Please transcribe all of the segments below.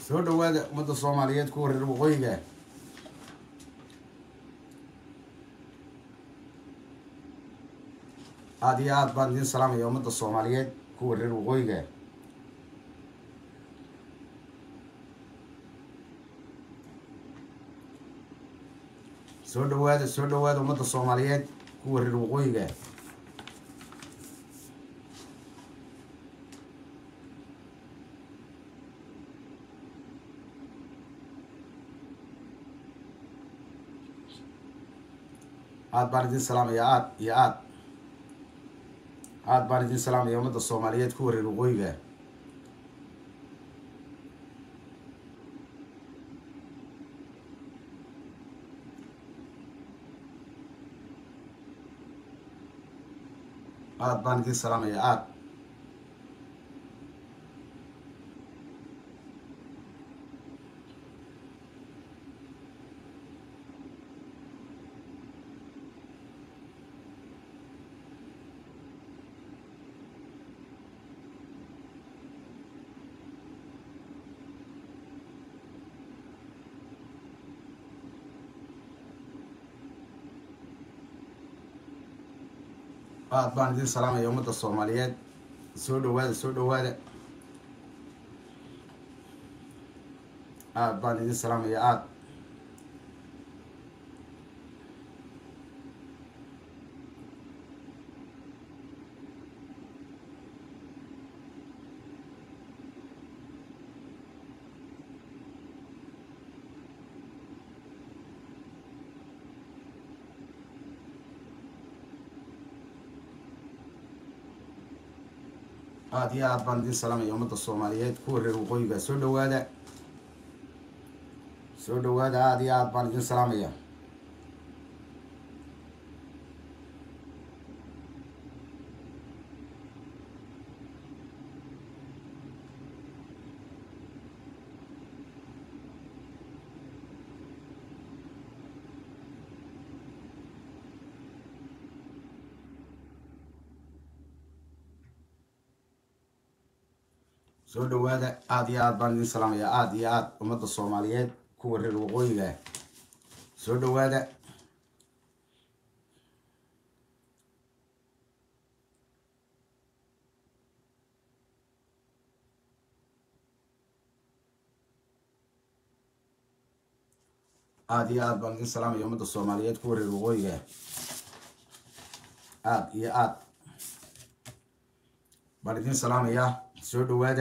soo dhawaada ummadda soomaaliyeed kuwa reer waqooyiga aada iyo aad baan idiin salaamaya ummadda soomaaliyeed kuwa reer waqooyiga soo dhawaada soo dhawaada ummadda soomaaliyeed kuwa reer waqooyiga aad baan idin salaamaya aad iyo aad aad baan idin salaamaya ummadda soomaaliyeed kuwa reer waqooyiga aad baan idin salaamaya aad aad baan idin salaamaya ummadda soomaaliyeed soo dhawaada soo dhawaada aad baan idin salaamaya aad aada iyo aad baan idin salaamaya ummadda soomaaliyeed kuwa reer waqooyiga soo dhawaada soo dhawaada aada iyo aad baan idin salaamaya soo dhawaada aada iyo aad baan idin salaamaya aada iyo aad ummadda soomaaliyeed kuwa reer waqooyiga soo dhawaada aada iyo aad baan idin salaamaya ummadda soomaaliyeed kuwa reer waqooyiga aada iyo aad baan idin salaamayaa soo dhawaada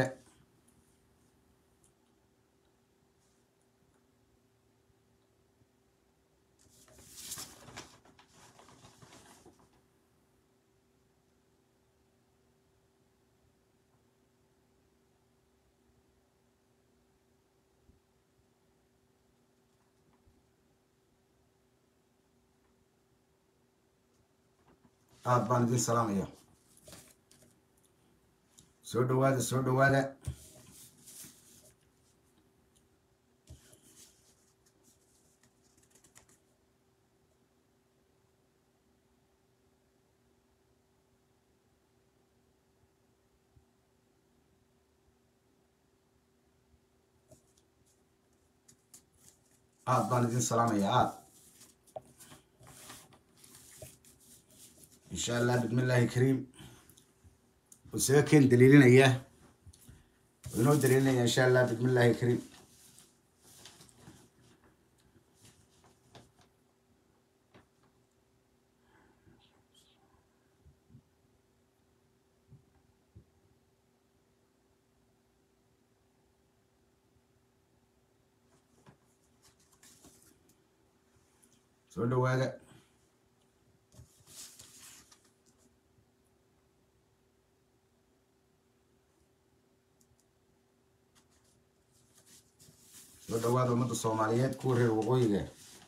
aada baan idin salaamaya soo dhawaada soo dhawaada aada baan idin salaamaya aad insha allah bismi illaahi kariim isaga keen daliilinaya inoo daliilinaya insha allah bismi illaahi kariim soo dhawaada soo dhawaada ummadda soomaaliyeed kuwa reer waqooyiga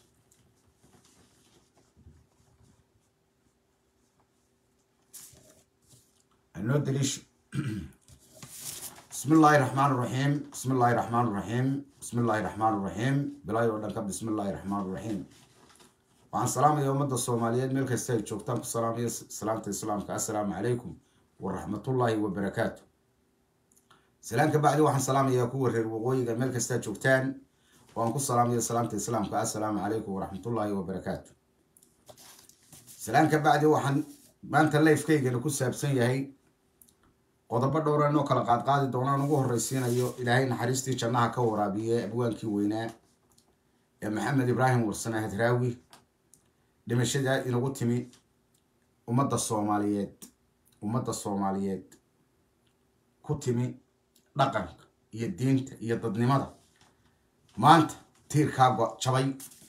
anoo daliisho bismi illaahi raxmaan raxiim bismi illaahi raxmaan raxiim bismi illaahi raxmaan raxiim bilaayo oo dhan ka bismi illaahi raxmaan raxiim waxaan salaamaya ummadda soomaaliyeed meel kasta ay joogtaan ku salaamaya salaamta islaamka assalaamu calaykum waraxmatullaahi wabarakaatu salaan ka bacdi waxaan salaamayaa kuwa reer waqooyiga meel kastaa joogtaan waan ku salaamaya salaamta islaamka assalaamu calaykum waraxmatullaahi wabarakaatu salaan ka bacdi waxaan maanta lifekaygana ku saabsan yahay qodobo dhowra inoo kala qaadqaadi doonaan ugu horreysiinayo ilaahay naxariistii jannaha ka waraabiye abwaankii weynaa ee maxamed ibraahim warsane hadraawi dhimashada inagu timi ummadda soomaaliyeed ummadda soomaaliyeed ku timi dhaqanka iyo diinta iyo dadnimada maanta tiirkaa jabay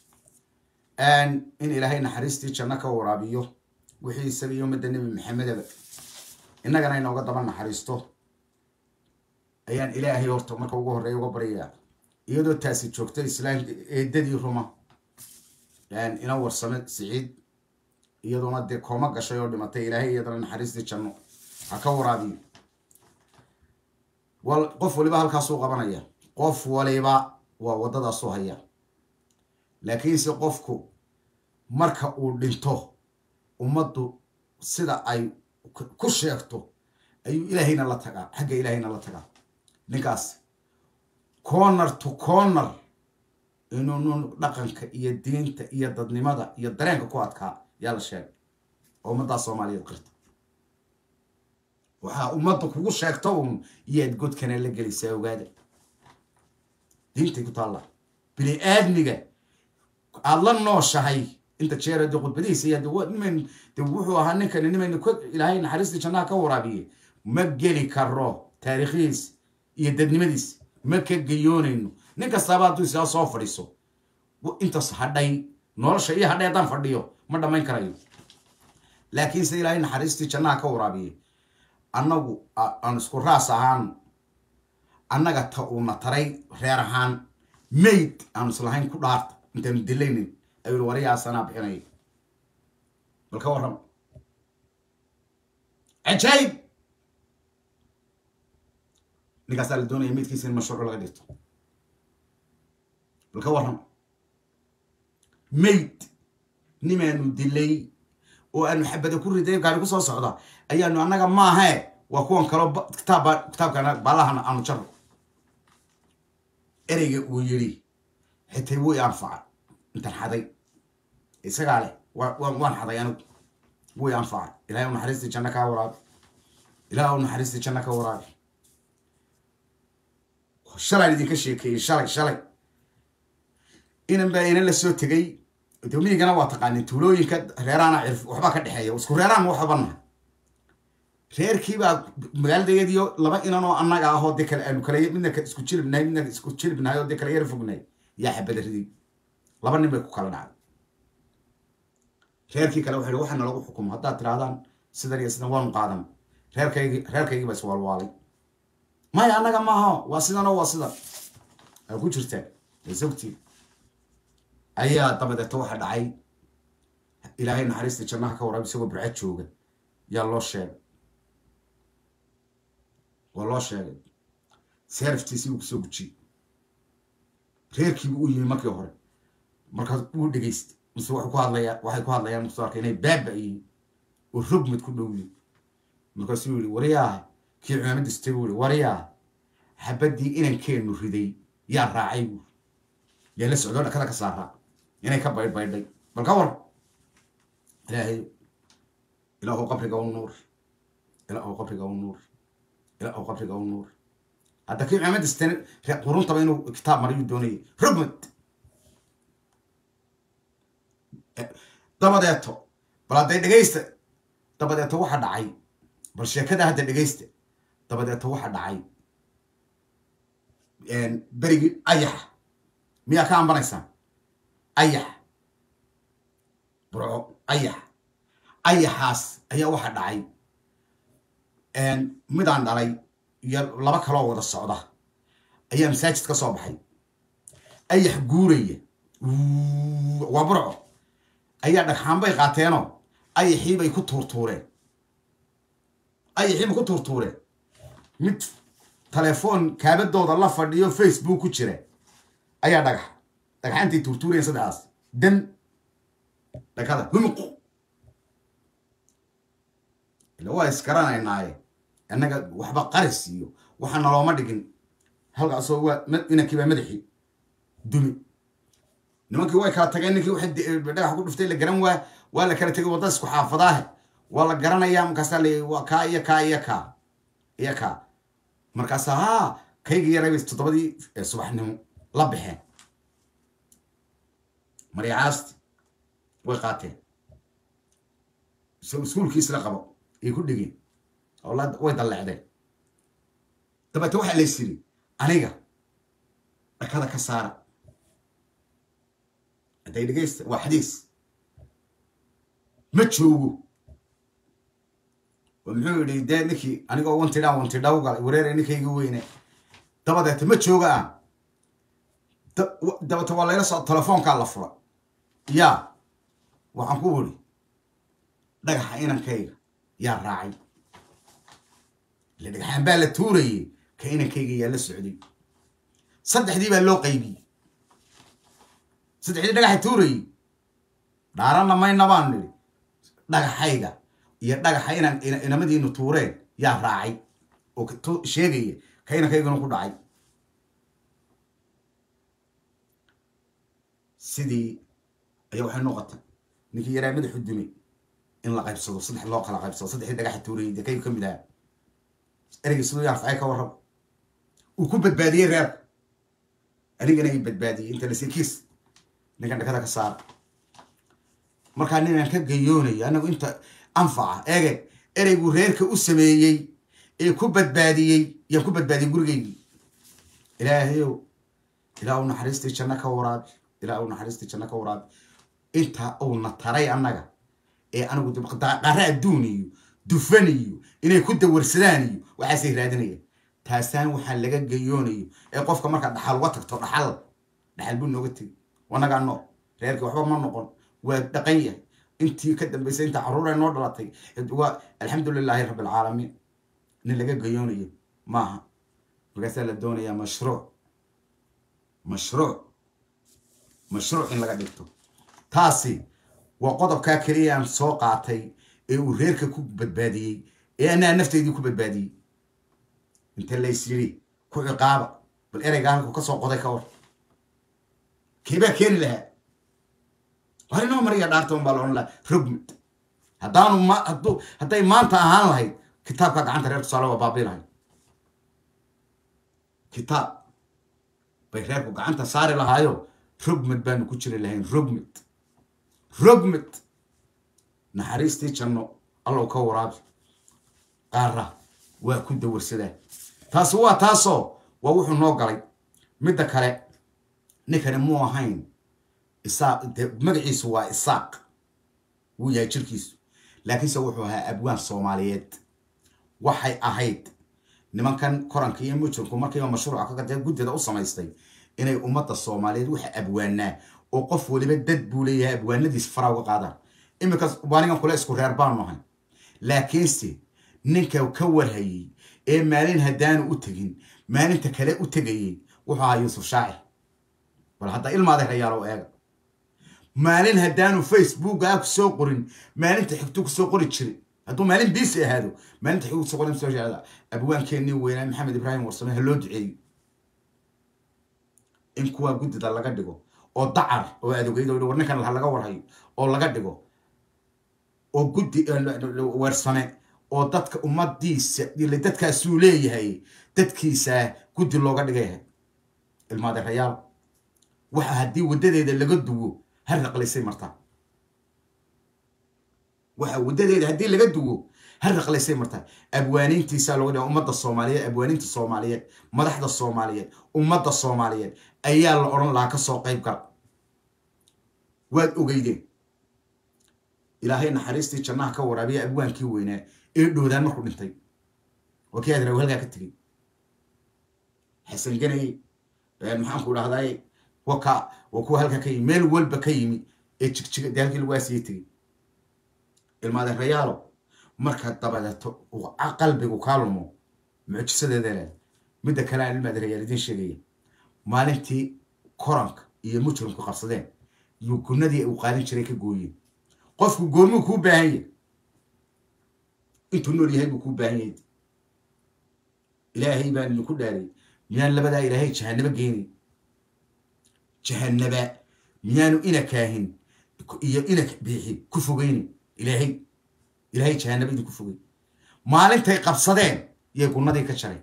in ilaahay naxariistii janno ka waraabiyo wixii isaga iyo ummadda nebi maxamedaba innagana inooga daba naxariisto ayaan ilaahay horta marka ugu horreeya uga baryayaa iyadoo taasi joogta islaam eedadii ruma ina warsame siciid iyadoona dee kooma gashay oo dhimatay ilaahay iyadana naxariistii janno ha ka waraabiyo wal qof waliba halkaasuu qabanaya qof waliba waa waddadaasuu haya laakiinse qofku marka uu dhinto ummaddu sida ay ku sheegto ayuu ilaahayna la tagaa xagga ilaahayna la tagaa ninkaas corner to corner inuu nun dhaqanka iyo diinta iyo dadnimada iyo dareenka ku adkaa yaa la sheegay oo ummaddaa soomaaliyeed qirta waxaa ummadda kugu sheegto uun iyaad godkana la gelaysaa ogaada diintay ku taalla bini aadmiga aada la nooshahay inta jeer de khudbadihiisa iyo niman de wuxuu ahaa ninkani niman ilaahay naxariistii jannaha ka waraabiye ma geli karo taariikhdiis iyo dadnimadiis ma ka geyoonayno nin kastaaba hadduu isaa soo fadhiiso intaas hadhay nolosha iyo hadhay haddaan fadhiyo ma dhammayn karayo laakiinse ilaahay naxariistii jannaha ka waraabiye annagu aan isku raas ahaan annaga ta uuna taray reer ahaan mayd aanu islahayn ku dhaarta intaanu dilaynin ayuu wariyaasanaa bixinaya bal ka warram cajaayib ninkaasaa la doonaya maydkiisa in mashruuc laga dhigto bal ka warram mayd nimaanu dilay oo aanu xabada ku riday gaari kusoo socda ayaanu annaga maahae waa kuwan kaloo kitaabba kitaabkana baalahan aanu jaro ereyga uu yidhi xitay wuu i anfaca intan xaday isagaa leh waan xaday anigu wuu i anfaca ilahay u naxariistii janno kaa waraabi ilaah u naxariistii janno ka waraabi shalaan idinka sheekeeyey shalay shalay inan baa inan la soo tegay dawmiyigana waa taqaanin tuulooyinka reeraana cirf waxbaa ka dhexeeya isku reeraan waxbanaha reerkiibaa magaaladayadiyo laba inan oo annaga ahoo dee kale aanu kala midna isku jilibnahay midna isku jilibnahay oo dee kala yara fognahay yaa xabada riday laba nin bay ku kala dhacday reerkii kale wuxu waxaa nalagu xukumo haddaad tirahdaan sidan iyo sidan waanu qaadan reerkaygi reerkaygii baa iswaalwaalay maya annaga maaha waa sidanoo waa sidan aa ku jirtaan sogtii ayaa dabadeeto waxa dhacay ilaahay naxariista jannaha ka waraabi isagoo burcad jooga yaa loo sheegay waa loo sheegay seeraftiisii uu kusoo gujiyey reerkiibu u yimi markii hore markaas wuu dhegaystay mise wuxuu ku hadlayaa waxay ku hadlayaan muxuu arkay inay baaba yihiin oo rogmad ku dhow yihin markaasuu yihi waryaah kii cumaamada sitay buu yihi waryaah xabaddii inankeenu riday yaa raacay buu yaa la socdoo dhakada ka saaraa inay ka baydhbaydhay bal ka war ilaahay ilaahu qabriga u nuur ilaahu qabriga u nuur ilaahu qabriga u nuur hadda kii cumaamada sitay quruntaba inuu kitaab marayuu doonayay rogmad dabadeeto bal hadday dhegaysta dabadeeto waxa dhacay bal sheekada hadda dhegaysta dabadeeto waxa dhacay berigii ayaxa miyaa ka ambanaysaan ayax burco ayax ayaxaas ayaa waxa dhacay midaan dhalay iyo laba kaloo wada socda ayaa masaajid ka soo baxay ayax guuraya waa burco ayaa dhagxaan bay qaateenoo ayaxii bay ku tuurtuureen ayaxii bay ku tuurtuureen mid telefoon kaabadooda la fadhiyo facebook ku jira ayaa dhagax dhagxaantay tuurtuureen saddexdaas dan dhakada humuq ila waa isgaranaynaaye annaga waxba qaris iyo waxaa nalooma dhigin halkaasoo waa inankii baa madaxii dumi nimankii way kala tageen ninkii waxay dhagax ku dhuftay la garan waa waa la kala tegay wadda isku xaafadaahe waa la garanayaa markaasaa la waa kaa iyo kaa iyo kaa iyo kaa markaasa ha kayga yaray bay toddobadii subaxnimo la baxeen maryacaasti way qaateen iskuulkiisla qabo ay ku dhigeen oo way dallecdeen dabeete waxaa lays yiri aniga dhakada ka saara hadday dhegaysta waa xadiis ma joogo oo muxuu yidhi dee ninkii anigoo wantidhaan wantidhaw galay wareere ninkayga weyne dabadeete ma jooga ah dabeete waa layla soo telefoonkaa la fura yaa waxaan ku wiri dhagaxa inankayga yaa raacay ile dhagaxaan baa la tuurayey ka inankayga yaa la socday saddexdii baa loo qaybiyey saddexdii dhagaxa tuurayey dhaaranna mayna baan nidhi dhagaxayga iyo dhagaxa inan inamadiinu tuureen yaa raacay oo sheegaya ka inankaygana ku dhacay sidii ayaa waxay noqotay ninkii yaraa madaxu dumay in la qaybsado saddex loo kala qaybsado saddexdii dhagaxa tuurayey dee kaygu ka mid ahaa ereygii siduu yaanfacay ka warrab uu ku badbaadiyey reerka anigana i badbaadiyey inta lasi kiis ninkan dhakada ka saara markaa ninaan ka gayoonayo anagu inta anfaca eege ereygu reerka u sameeyey ee ku badbaadiyey yaan ku badbaadiyey gurigeygii ilaahayow ilaa u naxariistii janno ka waraabi ilaa u naxariistii janno ka waraabi intaa uuna taray annaga ee anigu qare adduun iyo dufan iyo inay ku dawarsadaan iyo waxaasay raadinayaan taasaan waxaa laga gayoonayo ee qofka markaa dhaxal uga tagto dhaxal dhaxal buu nooga tegi wanagaa nool reerkii waxba ma noqon waa dhaqan yahay intii ka dambaysay inta carruura noo dhalatay waa alxamdu lilaahi rabbi alcaalamiin nin laga gayoonayo maaha markaasaa la doonayaa mashruuc mashruuc mashruuc in laga dhigto taasi waa qodobkaa keliya aan soo qaatay ee uu reerka ku badbaadiyey ee anaa nafteydii ku badbaadiyey inta lays yiri ku ciqaaba bal ereygaa halku ka soo qoday ka war keebaa keeni lahaa war inoo mariya dhaartan baa la odhan lahaa rogmid haddaanu ma hadduu hadday maanta ahaan lahayd kitaabka gacanta reer tusaale waa baabii lahayd kitaab bay reerku gacanta saari lahaayo rogmid baanu ku jiri lahayn rogmid rogmid naxariistii janno allow ka waraabi qaara waa ku dawarsadaa taasi waa taasoo waa wuxuu noo galay midda kale ninkani muu ahayn isaaq de magaciisu waa isaaq wuu yahay jirkiisu laakiinse wuxuu ahaa abwaan soomaaliyeed waxay ahayd nimankan koranka iyo mujirku markiiba mashruuca kagatee guddida u samaystay inay ummadda soomaaliyeed waxa abwaanaa oo qof waliba dad buu leeyahay abwaanadiis fara uga qaadaan iminkaas waanigan kule isku reer baanu ahay laakiinse ninka ka warhayey ee maalin haddaanu u tegin maalinta kale u tegayey wuxuu ahaa yuusuf shaacir bal hadda ilmaada rayaalow eega maalin haddaanu facebook ah kusoo qorin maalinta xigtu kusoo qori jiray hadduu maalin biisi ahaado maalinta xigtu kusoo qorin soo jeeda abwaankeenii weynaa maxamed ibraahim warsame ha loo duceeyo in kuwaa guddida laga dhigo oo dacar oo adogeyd oo war ninkan laga warhayo oo laga dhigo oo guddi weersame oo dadka ummadiisa dadkaasuu leeyahay dadkiisa guddi looga dhigayahay ilmaade rayaal waxa haddii waddadeeda laga duwo har raqlaysay martaa waxa waddadeeda haddii laga duwo har raqlaysay martaa abwaaniintiisaa looga dhiga ummadda soomaaliyeed abwaaniinta soomaaliyeed madaxda soomaaliyeed ummadda soomaaliyeed ayaa la odhan lahaa kasoo qayb gal waad ogeydeen ilaahay naxariistii jannaha ka waraabiya abwaankii weynaa ee dhoodaan markuu dhintay waa kii aadra halkaa ka tegey xasan ganay maxaanku dhahday waka waa kuwa halkaa ka yimi meel walba ka yimi ee jigjiga dee halkii lagu aasiyey tegey ilmaadeen rayaalo marka dabadeeto qalbigu kaa lumo mucjisadeeda leh midda kale aan ilmaadeen rayaal idiin sheegaya maalintii koranka iyo mujrimku qabsadeen yugunadii uu qaalin jiray ka gooyeen qofku goormuu kuu baahan yahy intuu nool yahay buu kuu baahan yahay ilaahay baan idinku dhaariyey miyaan labadaa ilaahay jahanabo geenay jahanaba miyaanu ina kaahin iyo ina biixi ku fogeynin ilaahay ilaahay jahanaba idinku fogey maalintay qabsadeen yay gunnadii ka jareen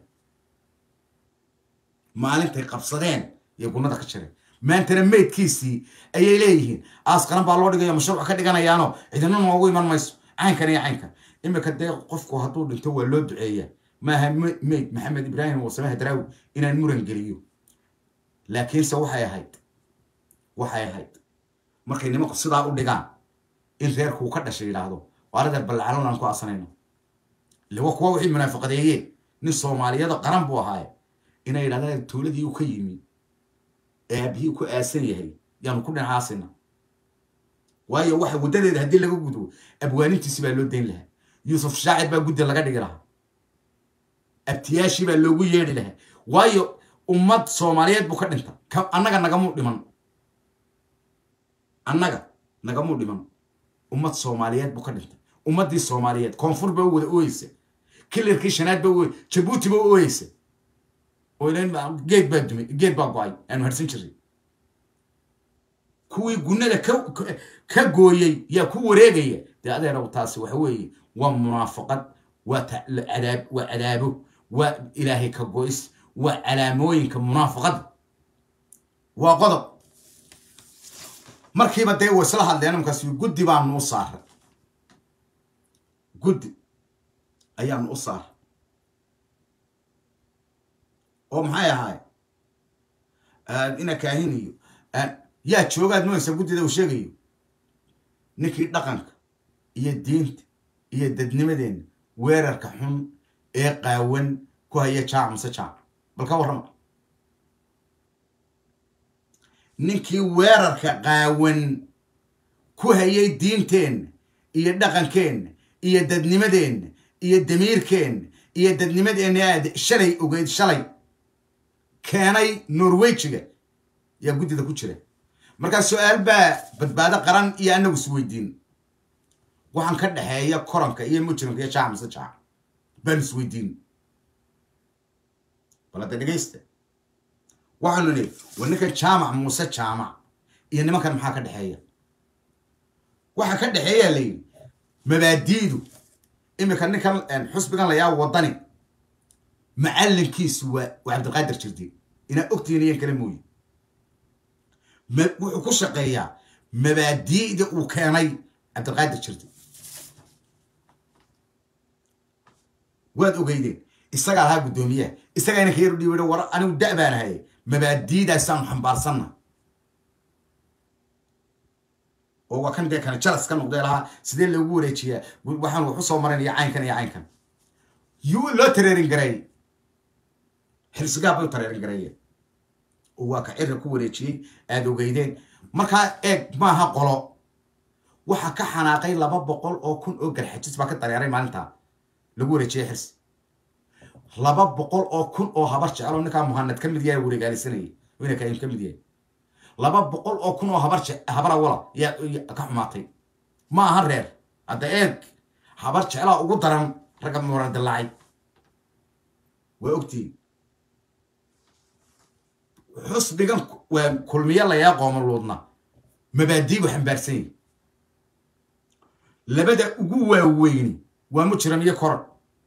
maalintay qabsadeen yay gunnada ka jareen maantana meydkiisii ayay leeyihiin aasqaran baa loo dhigayo mashruuc ka dhiganayaano cidina noogu iman mayso caynkan iyo caynkan imika dee qofku hadduu dhinto waa loo duceeyaa maaha meyd maxamed ibraahim wasamaha daraawi inaan muran geliyo laakiinse waxay ahayd waxay ahayd markay nimanku sidaa u dhigaan in reerkuu ka dhashay yidhaahdo waaladeer ballacalan aan ku asanayno lewa kuwa wixii munaafiqadeeyeen nin soomaaliyada qaran buu ahaaye inay yidhahdaan tuuladii uu ka yimi ee aabihii ku aasan yahay yaanu ku dhinacaasina waayo waxa waddadeeda haddii laga gudbo abwaanintiisi baa loo dayn lahaa yuusuf shaacir baa guddi laga dhigi lahaa abtiyaashii baa loogu yeedhi lahaa waayo ummad soomaaliyeed buu ka dhinta annaga nagamuu dhiman annaga nagamuu dhiman ummad soomaaliyeed buu ka dhintay ummaddii soomaaliyeed koonfur baa u wada ooyeysa kilarkii shanaad baa ooy jabuuti baa u ooyeysa oo geed baa dumay geed baa go-ay aanu harsan jiray kuwii gunnada ka gooyey yaa ku wareegaya dee adeerow taasi waxa weeye waa munaafaqad waa cadaab waa cadaabo waa ilaahay ka go-is waa calaamooyinka munaafaqada waa qodob markiiba dee way isla hadleen markaas guddi baanu u saaray guddi ayaanu u saaray oo maxay ahaay ina kaahinayo yaa joogaad moysa guddida uu sheegayo ninkii dhaqanka iyo diinta iyo dadnimadeenna weerarka xun ee qaawan ku haya jaac mase jaac bal ka warrama ninkii weerarka qaawan ku hayay diinteenna iyo dhaqankeenna iyo dadnimadeenna iyo damiirkeenna iyo dadnimadeenna aad shalay ogeyd shalay keenay norwejiga yaa guddida ku jira markaa su-aal baa badbaado qaran iyo annagu is weydiin waxaan ka dhexeeya koranka iyo mujrimka iyo jaac mase jaac baanu is weydiin bal hadda dhegaysta waxaanu nii war ninkan jaamac muuse jaamac iyo nimankan maxaa ka dhexeeya waxa ka dhexeeyaa la yidhi mabaadi'du iminka ninkan xusbigan layaa waddani macallinkiisu waa waa cabdilqaadir jirdi inaa ogtihiin iyan kale mooye wuxuu ku shaqeeyaa mabaadi'da uu keenay cabdilqaadir jirdi waad ogeydeen isagaa lahaa guddoomiyaha isagaa inanka yaru dhiiba war anigu da' baan ahaye mabaadi'daasaanu xambaarsanna oo waa kan dee kana jalas ka noqday lahaa sidee loogu wareejiyaa waxaan waxu soo marinaya caynkan iyo caynkan yuu loo tareerin gareeyey xilsigaab bay u tareerin gareeyeen oo waa ka cirra ku wareejiyey aada ogeydeen markaa eeg maaha qolo waxaa ka xanaaqay laba boqol oo kun oo garxajis baa ka dareeray maalintaa lagu wareejiyey xirsi laba boqol oo kun oo habar jecel oo ninkaa muhanad ka mid yahay wareegaalisanayay ina kaim ka mid yahay laba boqol oo kun oo habar habar awala yaa ka xumaatay ma aha reer hadda eeg habar jeclaa ugu daran ragga muran dilaacay waa ogtihiin xusbigan waa kulmiye layaa qooma luudna mabaadii bu xambaarsan yahi labada ugu waaweyni waa mujrim iyo koran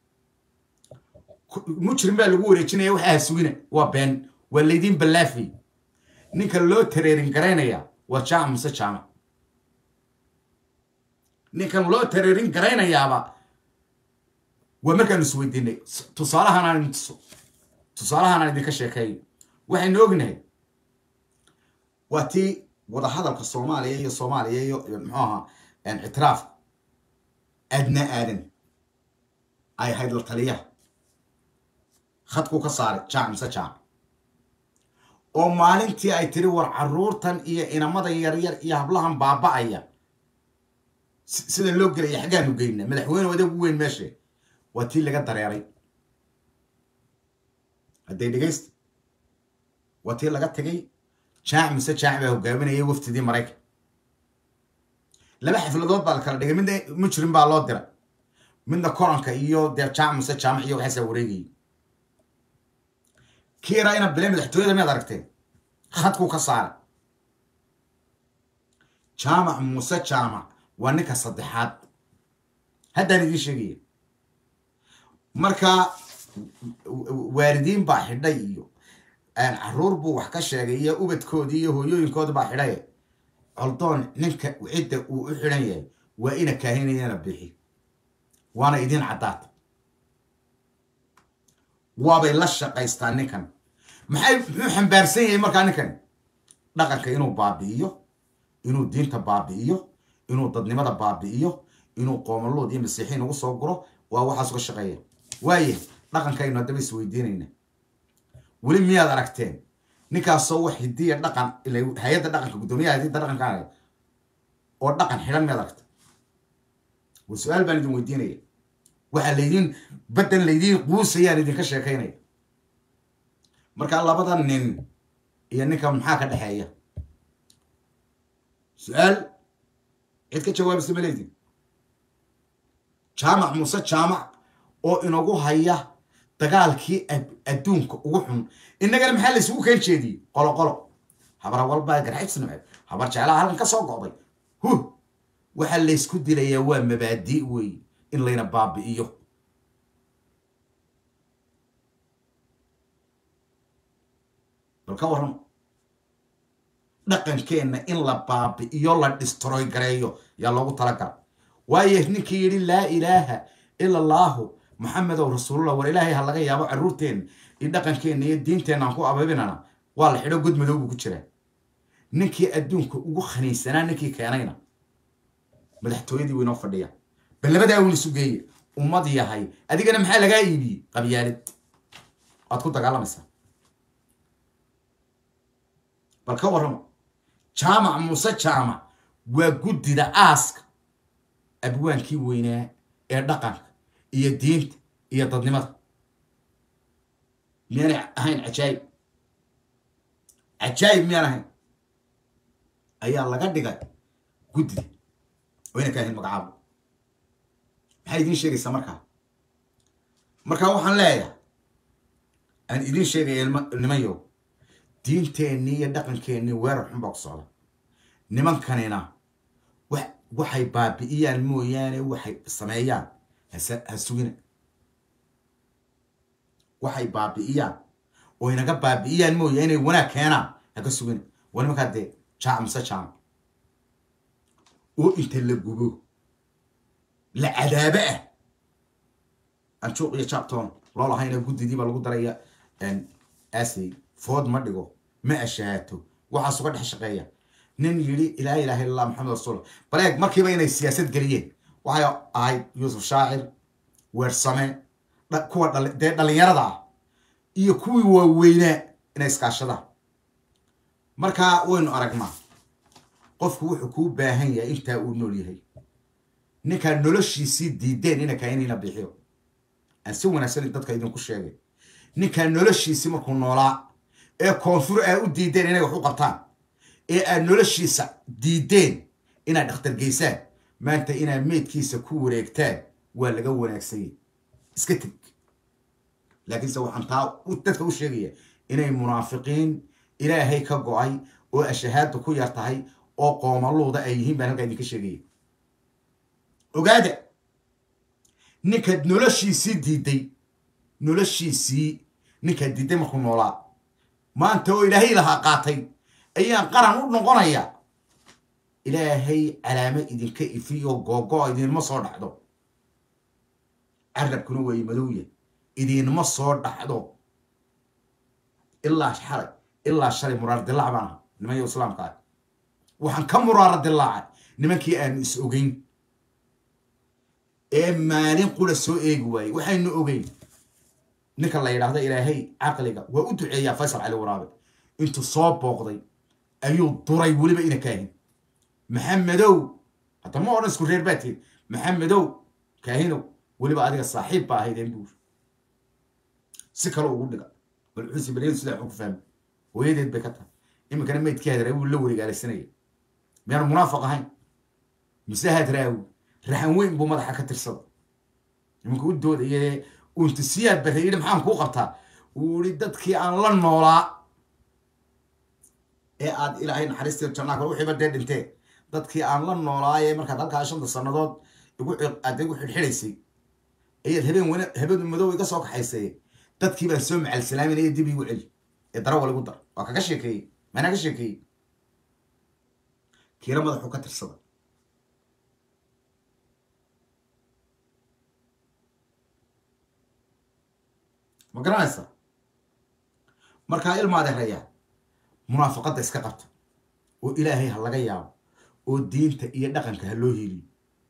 mujrim baa lagu wareejinaya waxaa sugina waa been waa laydiin ballaafay ninka loo tareerin garaynaya waa jaamac muse jaamac ninkan loo tareerin garaynayaaba waa markaanu isweydiinay tusaalahan aan idin tuso tusaalahan aan idinka sheekeeyo waxaynu ognahay waa tii wadahadalka soomaaliya iyo soomaaliya iyo muxuu ahaa ictiraaf adna aadan ay ahayd la taliyaha khadkuu ka saaray jaac mise jaac oo maalintii ay tiri war caruurtan iyo inamada yaryar iyo hablahan baaba'aya sida loo gelaya xaggaanu geynaa madaxweyne adeeg ugu weyn meeshe waa tii laga dareeray hadday dhegaysta waa tii laga tagay jaac mise jaac baa hogaaminayay waftidii maraykan laba xafladood baa la kala dhigay midna mujrim baa loo diray midna koranka iyo dee jaac mise jaamac iyo waxaasaa wareegayay kii yaraa ina bile madaxtooyada miyaad aragteen khadkuu ka saaray jaamac muuse jaamac waa ninka saddexaad haddaan idiin sheegaya marka waalidiin baa xidhay iyo caruur buu wax ka sheegay iyo ubadkoodii iyo hooyooyinkoodi baa xidhay coldoon ninka cidda uu u xidhan yahay waa ina kaahinayana bixi waana idiin caddaad waabay la shaqaystaan ninkan maxay muxuu xambaarsan yahay markaa ninkan dhaqanka inuu baabi'iyo inuu diinta baabi'iyo inuu dadnimada baabi'iyo inuu qoomalood iyo masiixiin ugu soo guro waa waxaas uga shaqeeya waaye dhaqankaynu haddaba isweydiinayna weli miyaad aragteen ninkaasoo wax hidiya dhaqan hay-adda dhaqanka guddoomiyaha hidida dhaqanka oo dhaqan xidhan miyaad aragta wa su-aal baan idin weydiinaya waxaa laydin baddan laydiin quusayaan idinka sheekaynaya markaa labada nin iyo ninka maxaa ka dhexeeya su-aal cid ka jawaabaysa ma leydin jaamac muuse jaamac oo inagu haya dagaalkii adduunka ugu xun innagana maxaa la isugu keen jeediyey qolo qolo habar walbaa garxibsna habar jeclaha halkan ka soo go'day hu waxaa laysku dilayaa waa mabaadi' wey in layna baabi'iyo bal ka warran dhaqankeenna in la baabi'iyo la distroy gareeyo yaa loogu talagala waayo ninkii yidhi laa ilaaha ila allaahu maxamedow rasuulullah war ilaahay ha laga yaabo carruurteenna iyo dhaqankeenna iyo diinteenna aan ku ababinana waa la xidho god madow buu ku jiraa ninkii adduunka ugu khaniisanaa ninkii keenayna madaxtooyadii waynoo fadhiya bal labadaa uun isu geeya ummad yahay adigana maxaa lagaa iibiyey qabyaalid waad ku dagaalamaysaa bal ka warrama jaamac muuse jaamac waa guddida aaska abwaankii weynaa ee dhaqanka iyo diinta iyo dadnimada miyaanay ahayn cajaayib cajaayib miyaan ahayn ayaa laga dhigay guddida wayna ka ahayn magacaabo maxay idiin sheegaysaa markaa markaa waxaan leeyahay aan idiin sheegaya nimanyo diinteennii iyo dhaqankeennii weerar xun baa ku socda nimankanina waxay baabi'iyaan mooyaane waxay sameeyaan ha sugina waxay baabi'iyaan oo inaga baabi'iyaan mooya inay wanaag keenaan haka sugina waa nimankaa dee jaac mise jaamac oo inta la gubo la cadaabo ah anjuuq iyo jaabtoon loolahayna guddidiiba lagu daraya asey food ma dhigo ma ashahaato waxaas uga dhex shaqeeya nin yidhi ilaa ilaha illa allah maxamed rasuul bal eeg markiiba inay siyaasad geliyeen waxay ahayd yuusuf shaacir weersame kuwa dee dhallinyarada ah iyo kuwii waaweynaa inay iskaashadaan markaa waynu aragnaa qofku wuxuu kuu baahan yahay intaa uu nool yahay ninkaa noloshiisii diideen ina kainina bixiyo aan si wanaagsan dadka idinku sheegay ninkaa noloshiisii markuu noolaa ee koonfur aa u diideen inay wax u qabtaan ee aad noloshiisa diideen inaad dhakhtar geysaan maanta inaad meydkiisa ku wareegtaan waa laga wanaagsanyay iska teg laakiinse waxaan taa dadka u sheegaya inay munaafiqiin ilaahay ka go-ay oo ashahaadda ku yar tahay oo qoomaluuda ay yihiin baan halkaa idinka sheegaya ogaada ninkaad noloshiisii diiday noloshiisii ninkaad diiday markuu noolaa maanta oo ilaahay lahaa qaatay ayaan qaran u noqonaya ilaahay calaamo idinka ifi oo googo idinma soo dhacdo carabkuna way madowya idinma soo dhacdo ilaa xalay ilaa shalay muraar dilaac baan aha nimanyo islaamka ah waxaan ka muraara dilaacay nimankii aanu is ogeyn ee maalin qura soo eegi waayey waxaynu ogeyn ninka la yidhaahdo ilaahay caqliga waa u duceeyaa faysal cali waraabe intuu soo booqday ayuu duray weliba ina kaahin maxamedow hadda ma odhan isku reer baa tihin maxamedow kaahinow weliba adiga saaxiib baa ahaydeen buur si kale ugu dhiga bal xusi bal sidaa xun ku fahmi hooyadeed bay ka tahay iminkana maydkii hadraa wuu la wareegaalaysanaya miyaanu munaafiq ahayn mise hadraawi raxan weyn buu madaxa ka tirsada nimanka u doodaya untisiyaad barre yidhi maxaan kuu qabtaa uu yihi dadkii aan la noolaa ee aad ilaahay naxariistii jannaa kale wixiiba dee dhintee dadkii aan la noolaayee markaad halkaa shanta sannadood igu aad igu xidhxidhaysay ayaad habeen wana habeen madow iga soo kaxaysay dadkii baan soo macalsalaaminaya dib igu celi ee darawal igu dar waa kaga sheekeeyey maanaa ka sheekeeyey kiina madaxuu ka tirsada ma garanaysa markaa ilmaadeerayaa munaafaqadda iska qabta oo ilaahay ha laga yaabo oo diinta iyo dhaqanka ha loo heliyo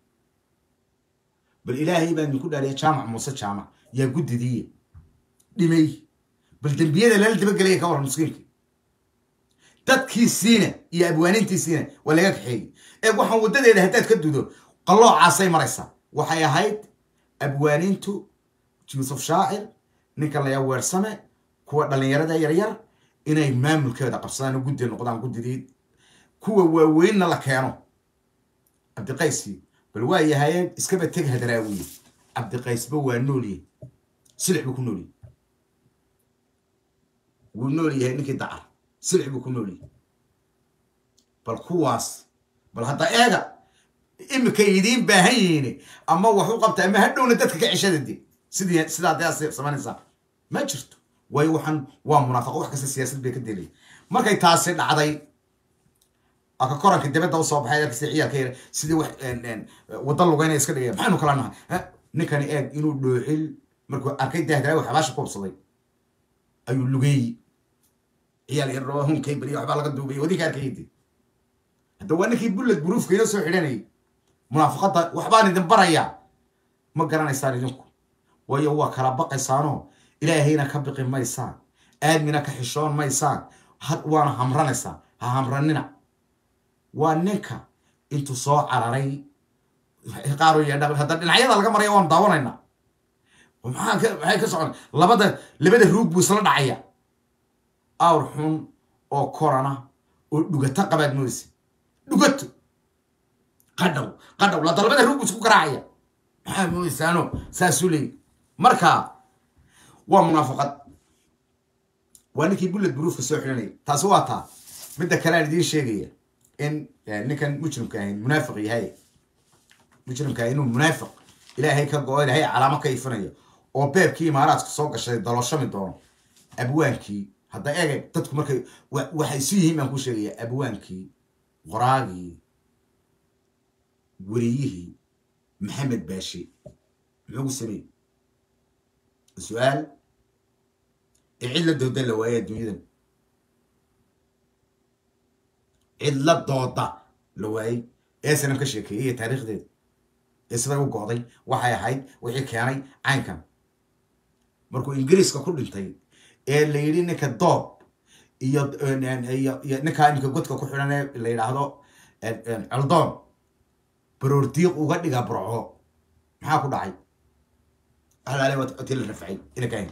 bal ilaahay baa idinku dhaariya jaamac muuse jaamac yaa guddidiiye dhimay bal dembiyada lala dabagelaya ka waran miskiinka dadkiisiina iyo abwaanintiisiina waa laga kaxeeyey ee waxaan waddadeeda haddaad ka dudo qalloocaasay maraysaa waxay ahayd abwaanintu yuusuf shaacir ninka layaa weersame kuwa dhallinyarada yaryar inay maamulkeeda qabsadaan oo guddi noqdaan guddidii kuwa waaweynna la keeno cabdiqaysi bal waa yahaye iskaba teg hadaraawiye cabdiqaysba waa noolye silix buu ku noolyahy wuu nool yahay ninkii dacar silix buu ku nool yahay bal kuwaas bal hadda eega imika idiin baahan yihiin ama wax u qabta ama hadhowna dadka ka ceshada de sidii sidaa dee samaynaysaa ma jirto waayo waxaan waa munaafaqo wax kasta siyaasad bay ka delay markay taasi dhacday aka koranka dibadda usoo baxay arkasi ciyaalka yar sidii wax wadda lugayna iska dhigaya maxaynu kala nahay ninkani eeg inuu dhooxil markuu arkay dahdaraawi xabaasha ku hubsaday ayuu lugeeyey ciyaal yar roo hunkay beriya waxbaa laga duubay wadinka arkaydi hadda waa ninkii bullad buruufka inoo soo xidhanayay munaafaqadda waxbaan idin barayaa ma garanaysaan idinku waayo waa kala baqaysaanoo ilaahayna ka biqi maysaan aadmina ka xishoon maysaan waana hamranaysaan ha hamranina waa ninka intuu soo cararay qaaro yeedha hadda dhinacyada laga maraya waanu daawanaynaa maxaa maxay ka socon labada labada ruug buu isla dhacaya awr xun oo korana oo dhugato qabaad moodaysa dhugato qadhaw qadhaw lada labada ruug buu isku garaacaya maxaa moodaysaano saasuu leeyi marka waa munaafaqad waa ninkii bullad buruufka soo xidhanaya taasi waa taa midda kale aan idiin sheegaya in ninkan mujrimka ahayn munaafiq yahay mujrimka ahay inuu munaafiq ilaahay ka go-o ilaahay calaamo ka ifinayo oo beebkii imaaraadka soo gashay daloshami doono abwaankii hadda eega dadku markay waxay isu yihiin baan ku sheegaya abwaankii qoraagii weriyihii maxamed baashi muxuu ku sameeyey su-aal ee cid la dooda la waaya adduunyadan cid la dooda la waayey ee sanam ka sheekeeyey iyo taariikhdeeda ee siday u go'day waxay ahayd wixii keenay caynkan markuu ingiriiska ku dhintay ee la yidhi ninka doob iyo iyo ninkaa iminka godka ku xidhan ee la yidhaahdo coldoon baroordiiq uga dhiga burco maxaa ku dhacay alaale waati la rafcay ina kaahin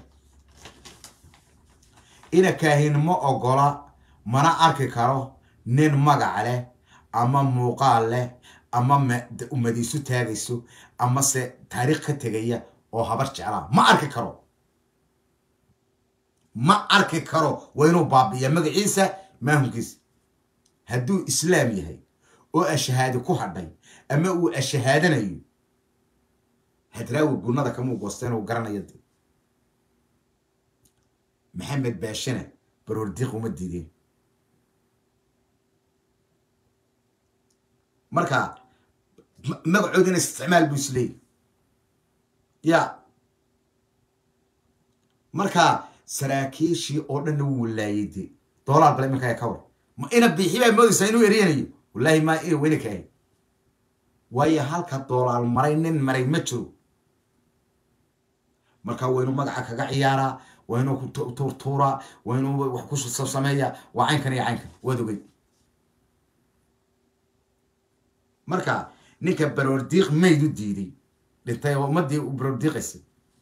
ina kaahin ma ogola mana arki karo nin magac leh ama muuqaal leh ama ummadiisu taagayso ama se taariikh ka tegaya oo habar jeclaa ma arki karo ma arki karo waa inuu baabi'iya magaciisa maahunkiisa hadduu islaam yahay oo ashahaadi ku hadhay ama uu ashahaadanayo hadraawi gunnada kamuu goosteen uu garanaya de maxamed baashana baroordiiq uma diideen marka magacoodina isticmaal buu isleeyay ya marka saraakiishii oo dhanna wuu laayay de doolaar bale iminkaa ka war ma ina biixi baa moodaysaa inuu eryanayo wallaahi maa ina weyna kaahay waayo halka doolaal maray nin maray ma jiro marka waa inuu magaca kaga ciyaaraa waa inuu tuurtuuraa waa inuu wax ku sameeya waa caynkan iyo caynkan waad ogey marka ninka baroordiiq mayd u diiday dhintay oo ummadii u baroordiiqaysay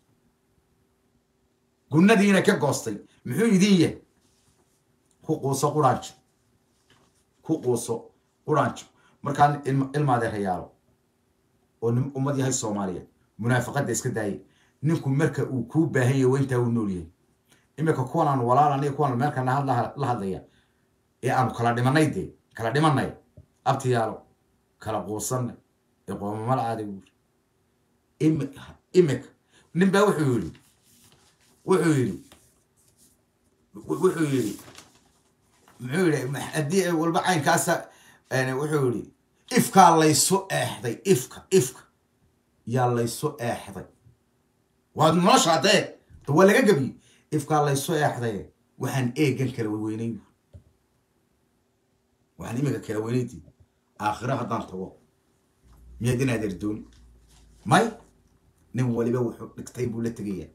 gunnadiina ka goostay muxuu idin yahay ku quuso quraanjo ku quuso quraanjo markaa ilmaadeerayaalo oo ummad yahay soomaaliyeed munaafaqadda iska daayay ninku marka uu kuu baahan yahay waa intaa uu nool yahay imika kuwan aanu walaalan iyo kuwan meelkana hadla la hadlaya ee aanu kala dhimanay dee kala dhimanay abtiyaalo kala quusanay ee qoomamala aaday buuri imi imika nin baa wuxuu yidhi wuxuu yidhi wuxuu yidhi muxuu yidhi haddii walba caynkaasa wuxuu yidhi ifkaa laysu eexday ifka ifka yaa laysu eexday waa nolosha haddee da waa laga gebiyey ifkaa laysu eexday waxaan eegan kala weynay waxaan imika kala weynayti aakhiro haddaan tago miyaad inaad erdooni may nin waliba wuxuu dhigtay buu la tegayaa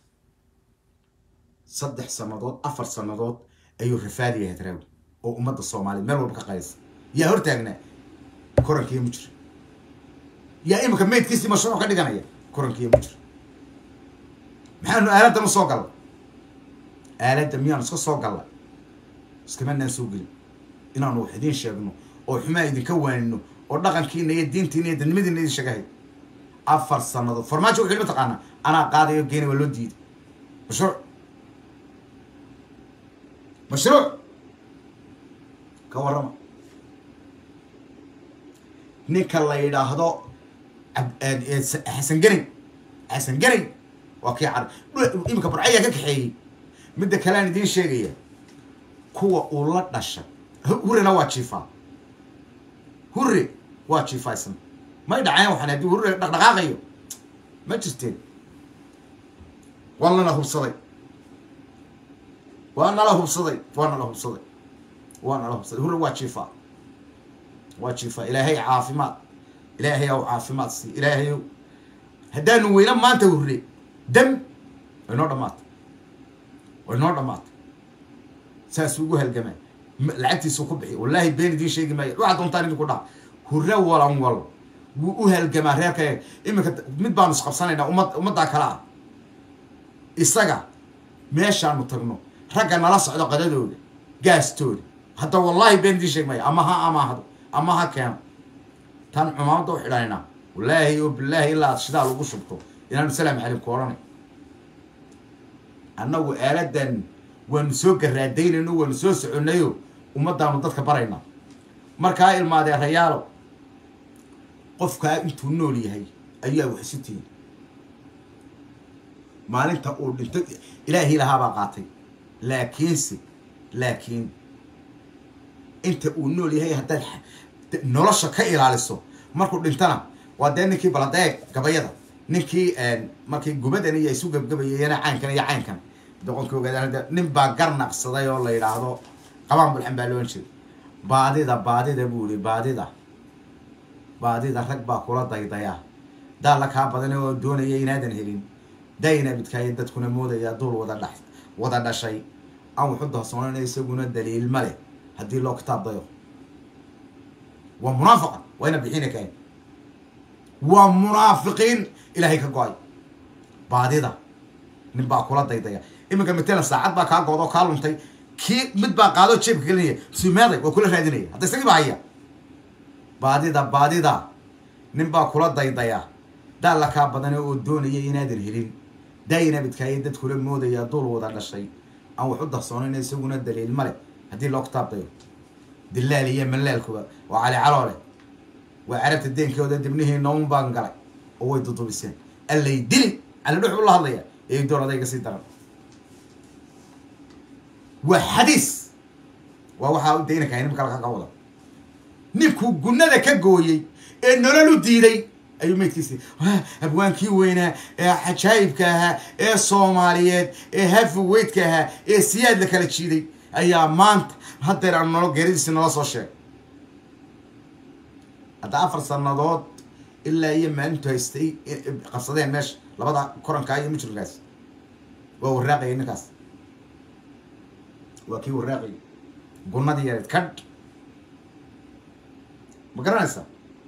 saddex sannadood afar sannadood ayuu rafaadiya hadraawi oo ummadda soomaaliyeed meel walba ka qaysa yaa hortaagnaa korankiiyo mujir yaa imika maydkiisii mashruuc ka dhiganaya korankiiyo mujir maxaanu aaladda ma soo galla aaladda miyaanu iska soo galla iskamanaan soo gelin inaanu wax idiin sheegno oo xumaa idinka waanino oo dhaqankiina iyo diintiina iyo dadnimadiina idin sheegahay afar sannadood farmaajo wuxuu mataqaanaa anaa qaadayo geena waa loo diiday mashruuc mashruuc ka warrama ninka la yidhaahdo xasan gerin xasan gerin waa kii car imika burcayaa ka kaxeeyey midda kalean idiin sheegaya kuwa uu la dhashay hurrena waa jiifaa hurre waa jiifaa isna may dhaceen waxaan haddii hurre dhaqdhaqaaqayo ma jirteen waa nala hubsaday waa nala hubsaday waa nala hubsaday waa nala hubsaday hurre waa jiifaa waa jiifaa ilaahay caafimaad ilaahay ow caafimaad sii ilaahay ow haddaanu weyna maanta hurre dam way noo dhamaatay way noo dhamaatay saasuu ugu halgamaa lacagtiisuu ku bixiy wallaahi been idiin sheegi maayo waxaad doontaan idinku dhaha hurre walan wal wuu u halgamaa reerka iminka mid baanu isqabsanaynaa ummad ummaddaa kale ah isaga meeshaanu tagno ragga nala socdo qadadooda gaastooda hadda wallaahi been idiin sheegi maayo ama ha amaahdo ama ha keeno tan cumaamadda u xidhanaynaa wallaahi oo bilaahi ilaa aad shidaal ugu shubto inaanu salaamu calaykum odhanay annagu aaladan waanu soo garaadaynayno waanu soo soconnayo ummaddaanu dadka baraynaa markaa ilmaadee rayaalo qofkaa intuu nool yahay ayaa wax isu tihin maalinta uu dhinto ilaahii lahaabaa qaatay laakiinse laakiin inta uu nool yahay haddaad nolosha ka ilaaliso markuu dhintana waa dee ninkii baladeeg gabayada ninkii markii gubadan iyo isu gabgabayayana caynkan iyo caynkan doqonkii ogaada nin baa gar naqsaday oo la yidhaahdo qabaan bulxan baa loon jiray baadida baadida buu yihi baadida baadida rag baa kula daydaya daalla kaa badan oo doonaya inaadan helin dayna bidkaayo dadkuna moodaya duul wada dha wada dhashay aan wuxu dahsoonana isaguna daliil ma leh haddii loo kitaab dayo waa munaafiqa waa ina bixina kaen waa munaafiqiin ilaahay ka go-ay baadida nin baa kula daydaya iminka matalan saacad baa kaa goodoo kaa luntay kii mid baa qaadoo jeebka gelinaya sumeeday waa kula raadinaya hadda isagii baa haya baadida baadida nin baa kula daydaya daalla kaa badane oo doonaya inaadan helin daayina bidkaayo dadkula moodaya duul wada dhashay aan wax u dahsoonayna isaguna daliil ma leh haddii loo kitaab dayo dilaal iyo malaalkuba waa cali caloole waa carabta deenkooda dibnihii noon baan galay oo way dudubiseen allay dili cali dhux ula hadlaya ee door adayga sii daran waa xadiis waa waxaa u daynaka nimka halka ka wada ninkuu gunnada ka gooyey ee nolol u diiday ayuu maydkiisi abwaankii weynaa ee cajaayibka ahaa ee soomaaliyeed ee hafiweydka ahaa ee siyaad la kala jiiday ayaa maanta haddeer aan nolo geeridiisi nala soo sheegay hadda afar sannadood ilaa iyo maalintu haystay qabsadeen meesha labada korankaa iyo mujrimkaas waa waraaqaya ninkaas waa kii waraaqaya gunnadii yareed kadh ma garanaysa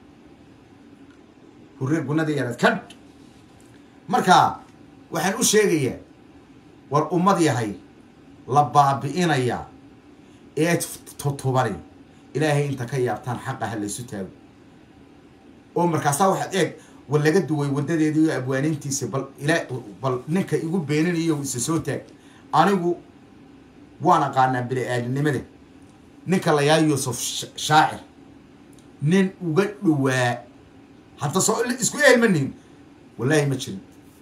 hurre gunnadii yareed kadh marka waxaan u sheegayaa war ummad yahay la baabi'inaya ee tutubani ilaahay inta ka yaabtaan xaqa ha laysu taago oo markaasaa waxaad eeg war laga duway wadadeedii iyo abwaaniintiisa bal ilaa bal ninka igu beeninayo isa soo taag anigu waan aqaanaa bini-aadinimada ninka la yahay yuusuf shaacir nin uga dhowaa hadda soo isku ehelmanin wallaahi ma jirin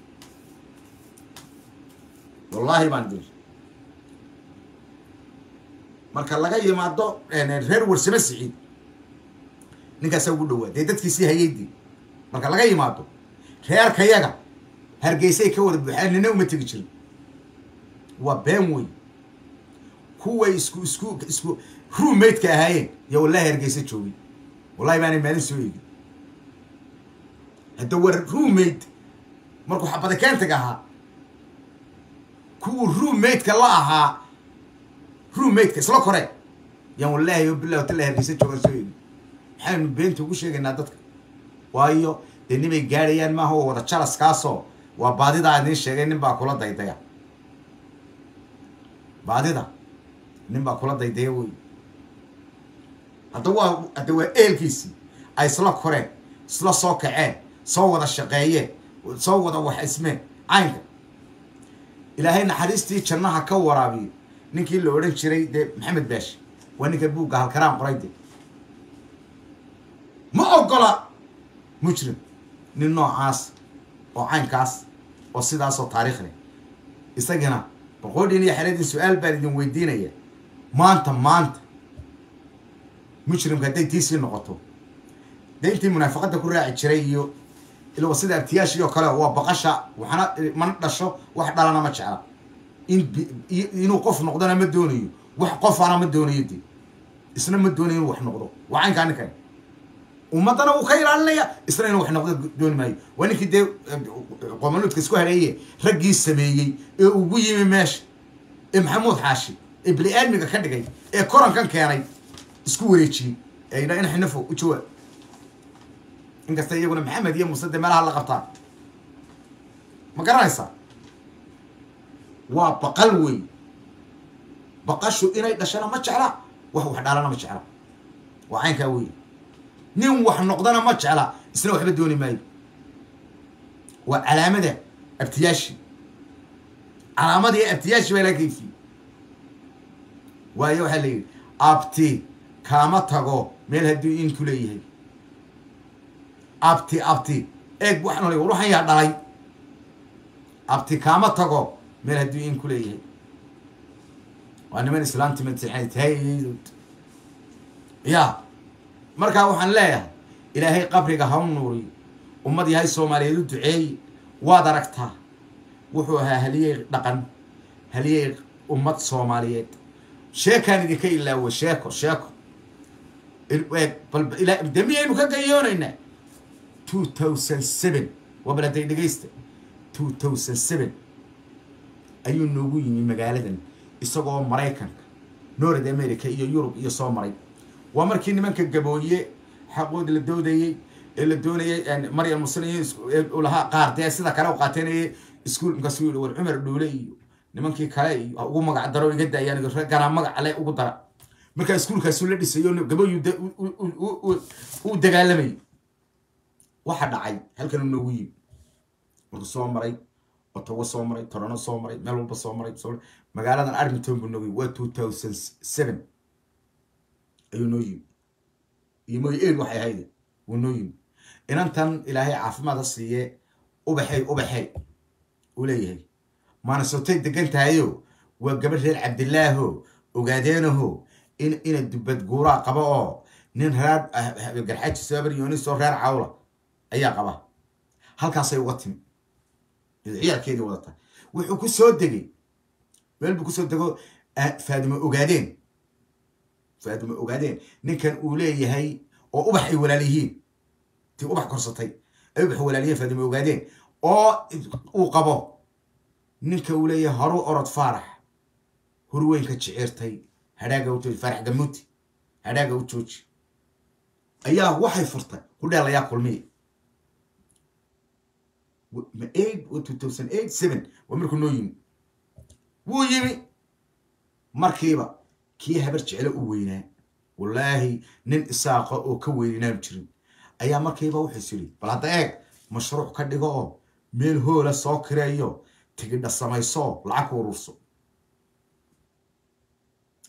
wallaahi baan dir marka laga yimaado reer warsame siciid ninkaasaa ugu dhowaa dee dadkiisii hayeydii marka laga yimaado reerkayaga hargeysay ka wada buuxaan nina uma tegi jirin waa been wey kuway isku isku isku ruumaydka ahaayeen yo wallahi hargeysa joogay wallahi baanay maalin soo eegin hadda war ruumayd markuu xabada keentaga ahaa kuwuu ruumaydka la ahaa ruumaydka isla kore yaan wallaahi bilah watalah hargeysa joogaan soo eegin maxaynu beenta ugu sheegaynaa dadka waayo dee nimay gaadhayaan maaha oo wada jalaskaasoo waa baadidaa idiin sheegay nin baa kula daydaya baadida nin baa kula daydaya wey hadda waa hadda waa eelkiisii ay isla koreen isla soo kaceen soo wada shaqeeyeen soo wada wax ismeen caynka ilaahay naxariistii jannaha ka waraabiyo ninkii la odhan jiray dee maxamed baash waa ninka buugga halkaraan qoray de ma ogola mujrim nin noocaas oo caynkaas oo sidaasoo taariikh leh isagana boqoodhin iyo xeradin su-aal baan idin weydiinaya maanta maanta mujrimka hadday tiisii noqoto dee intii munaafaqadda ku raaci jiray iyo ilwa sida abtiyaashii oo kale waa baqasha waxna mana dhasho wax dhalana ma jecla in inuu qof noqdona ma doonayo wax qofana ma doonayo de isna ma doonayo inuu wax noqdo waa caynkaa ninkan ummaddana wuu ka ilaalinaya isna inuu wax noqdo dooni maayo waa ninkii dee qomanuudka isku hareeye raggii sameeyey ee ugu yimi meesha ee maxamuud xaashi ee bini-aadmiga ka dhigay ee korankan keenay isku wareejiyey ee yidhaa in xinafo u jawaab inkasta iyaguna maxamed iyo muuse dee meelaha la qabtaan ma garanaysaa waa baqal wey baqashu inay dhashana ma jecla wax wax dhaalana ma jecla waa caynkaa wey nin wax noqdana ma jecla isna waxba dooni maayo waa calaamada abtiyaashi calaamadii abtiyaashi baa laga kayfiyey waayo waxaa la yidhi abti kaama tago meel hadduu inku leeyahay abti abti eeg waxaan olay war waxaan yaa dhalay abti kaama tago meel hadduu inku leeyahay waa niman islaamtimatahaydood ya markaa waxaan leeyahay ilaahay qabriga ha u nuuriyo ummad yahay soomaaliyeed u duceeye waad aragtaa wuxuu ahaa haliyey dhaqan haliyey ummad soomaaliyeed sheekaan idinka ilaawo sheeko sheeko de miyaynu ka gayoonaynaa two thousand seven waa baladay dhegaysta two thousand seven ayuu noogu yimi magaaladan isagoo maraykanka north america iyo yurub iyo soo maray waa markii nimanka gabooye xaqood la doodayey ee la doonayay maryam muslim lahaa qaar dee sida kale u qaateynayay iskuol markaasuu yihi war cumar dhuule iyo nimankii kale iyo ugu magac daro iga daayaan ragganaa magac ale ugu dara markaa iskuolkaasu la dhisayo gaboyu u dagaalamayay waxa dhacay halkan u noogu yimi markuu soo maray otawa soo maray torano soo maray meel walba soo maray magaaladan arlington buu noogu yimi waa two thousand seven ayuu noo yimi iyo moy el waxay ahayd wuu noo yimi inantan ilaahay caafimaad ha siiye ubaxey ubaxey uu leeyahay maanasotay degan tahayo waa gabadh reer cabdilaaho ogaadeenaho in ina dubad guuraa qaba oo nin reer garxaaji sabaryonisoo reer cawla ayaa qaba halkaasay uga timi ciyaalkeedii wadata wuxuu ku soo degay meel buu kusoo dego faadimo ogaadeen faadimo ogaadeen ninkan uu leeyahay oo ubax ay walaal yihiin tii ubax korsatay ay ubax walaalyihiin faadimo ogaadeen oo uu qabo ninka uu leeyahay horu orod faarax horweynka jeceertay hadhaaga u jooji faarax gamuuti hadhaaga u jooji ayaa waxay furtay hudheel ayaa kulmiya ma eight two thousand eight seven waa markuu noo yimi wuu yimi markiiba kii habar jeclo u weynaa wallaahi nin isaaqa oo ka weyninaanu jirin ayaa markiiba wuxuus yidhi bal hadda eeg mashruuc ka dhigo oo meel hoola soo kireeyo tigidha samayso lacag ku ururso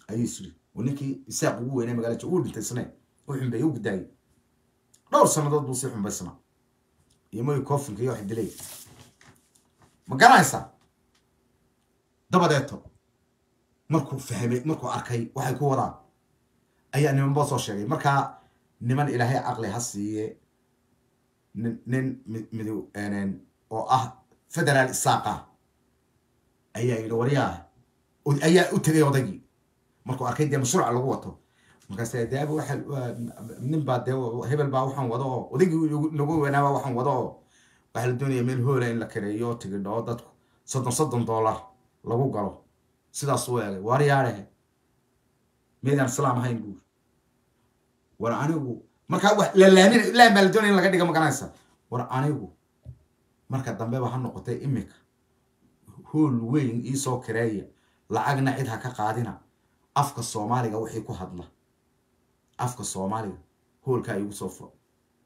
ayuu isiri oo ninkii isaaq ugu weynay magaalada uu dhintay isne u xumbeeyey u gudaayay dhowr sannadood buu sii xumbaysnaa iyo moy cofinka iyo wax dilay ma garanaysaa dabadeeto markuu fahmay markuu arkay waxay ku wadaan ayaa nimanba soo sheegay markaa niman ilaahay caqli ha siiye nin nin midow oo ah federaal isaaqa ayaa yidhi waryaa ayaa u tegay odaygii markuu arkay dee mashruuca lagu wato markaas dee aba waxa nin baa dee hebel baa waxaan wado oo odaygii nagu weynaaba waxaan wado oo waxaa la doonaya meel hoola in la kareeyo tigidho oo dadku soddon soddon dollar lagu galo sidaas u eegay waaryaadhehe meydaan islaam ahayn buuri war anigu markaa wax la laamin laan baa la doonaya in laga dhiga magaranaysa war anigu marka dambeba ha noqotay imika hool weyn iisoo kareeya lacagna cid ha ka qaadina afka soomaaliga wixii ku hadla afka soomaaliga hoolkaa igu soo furo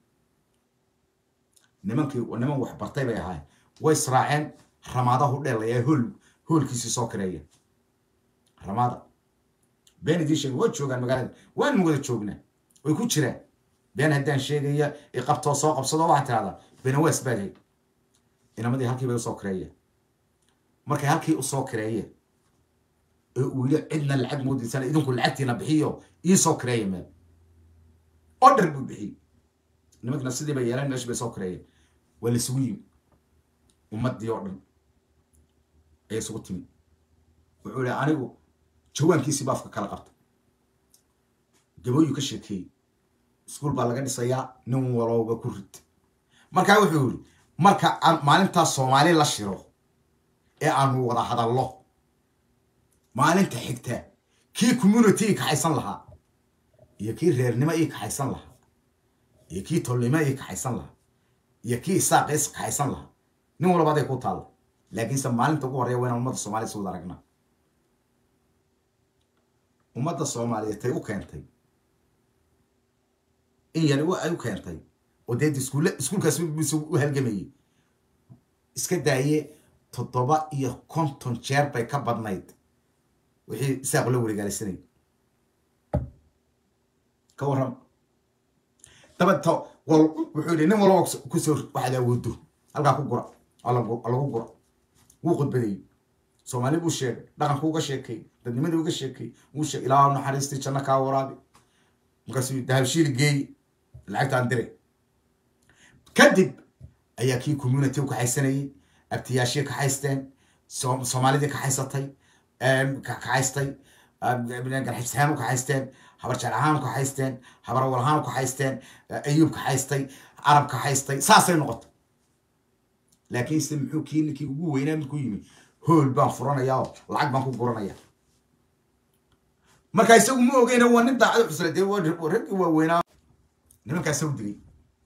nimankii niman wax bartay bay ahaayeen way israaceen ramaada hudheel ayaa hool hoolkiisii soo kareeya ramaada been idiin sheegay waa joogaan magaalada waanu wada joognaa way ku jiraan been haddaan sheegaya iqabtoo soo qabsado waxaa tirahdaa benawaas baadhay inamadii halkii bay usoo kareeyeen markay halkii usoo kareeyeen ee uu yidhi cidna lacag moodiysana idinku lacagtiina bixiyo iisoo kareeya meel order buu bixiyey nimankina sidii bay yeeleen meesh bay soo kareeyeen waa laisugu yimi ummaddii oo dhan ayay isugu timi wuxuu yihi anigu jawaankiisii baafka kala qabta gabooyu ka sheekeeyey iskuol baa laga dhisayaa nin walowba ku rid markaa wuxuu yihi marka maalintaa soomaali la shiro ee aanu wada hadallo maalinta xigta kii community ii kaxaysan lahaa iyo kii reernimo ii kaxaysan lahaa iyo kii tolnimo ii kaxaysan lahaa iyo kii isaaq is kaxaysan lahaa nin walba aday ku taalla laakiinse maalinta ugu horreya waa inaan ummadda soomaliya si wada aragnaa ummadda soomaaliyeed tay u keentay in yari ay u keentay oo dee iskuulle iskuulkaas bis u halgamayey iska daaye toddoba iyo konton jeer bay ka badnayd wixii isaaq la wareegaalaysanay ka warram dabato wal wuxuu yihi nin walba kusoo waxaad awoodo halkaa ku gura lagu gura wuu khudbadeeyey soomaali buu sheegay dhaqanku uga sheekay dadnimadii uga sheekay wuu sheegay ilaa naxariistii janno kaa waraabi markaasuu dahabshiil geey lacagtaan dire kadib ayaa kii community u kaxaysanayey abtiyaashii kaxaysteen soomaalidii kaxaysatay kaxaystay garxibsahaan u kaxaysteen habar jeclahaan u kaxaysteen habar walahaan u kaxaysteen ayuub kaxaystay carab kaxaystay saasay noqotay laakiinse muxuu kii ninkii ugu weynaa markuu yimi hool baan furanayaa oo lacag baan ku guranaya marka isagu ma ogeyna waa nin daacad xusla dee raggii waaweynaa nimankaasa u digay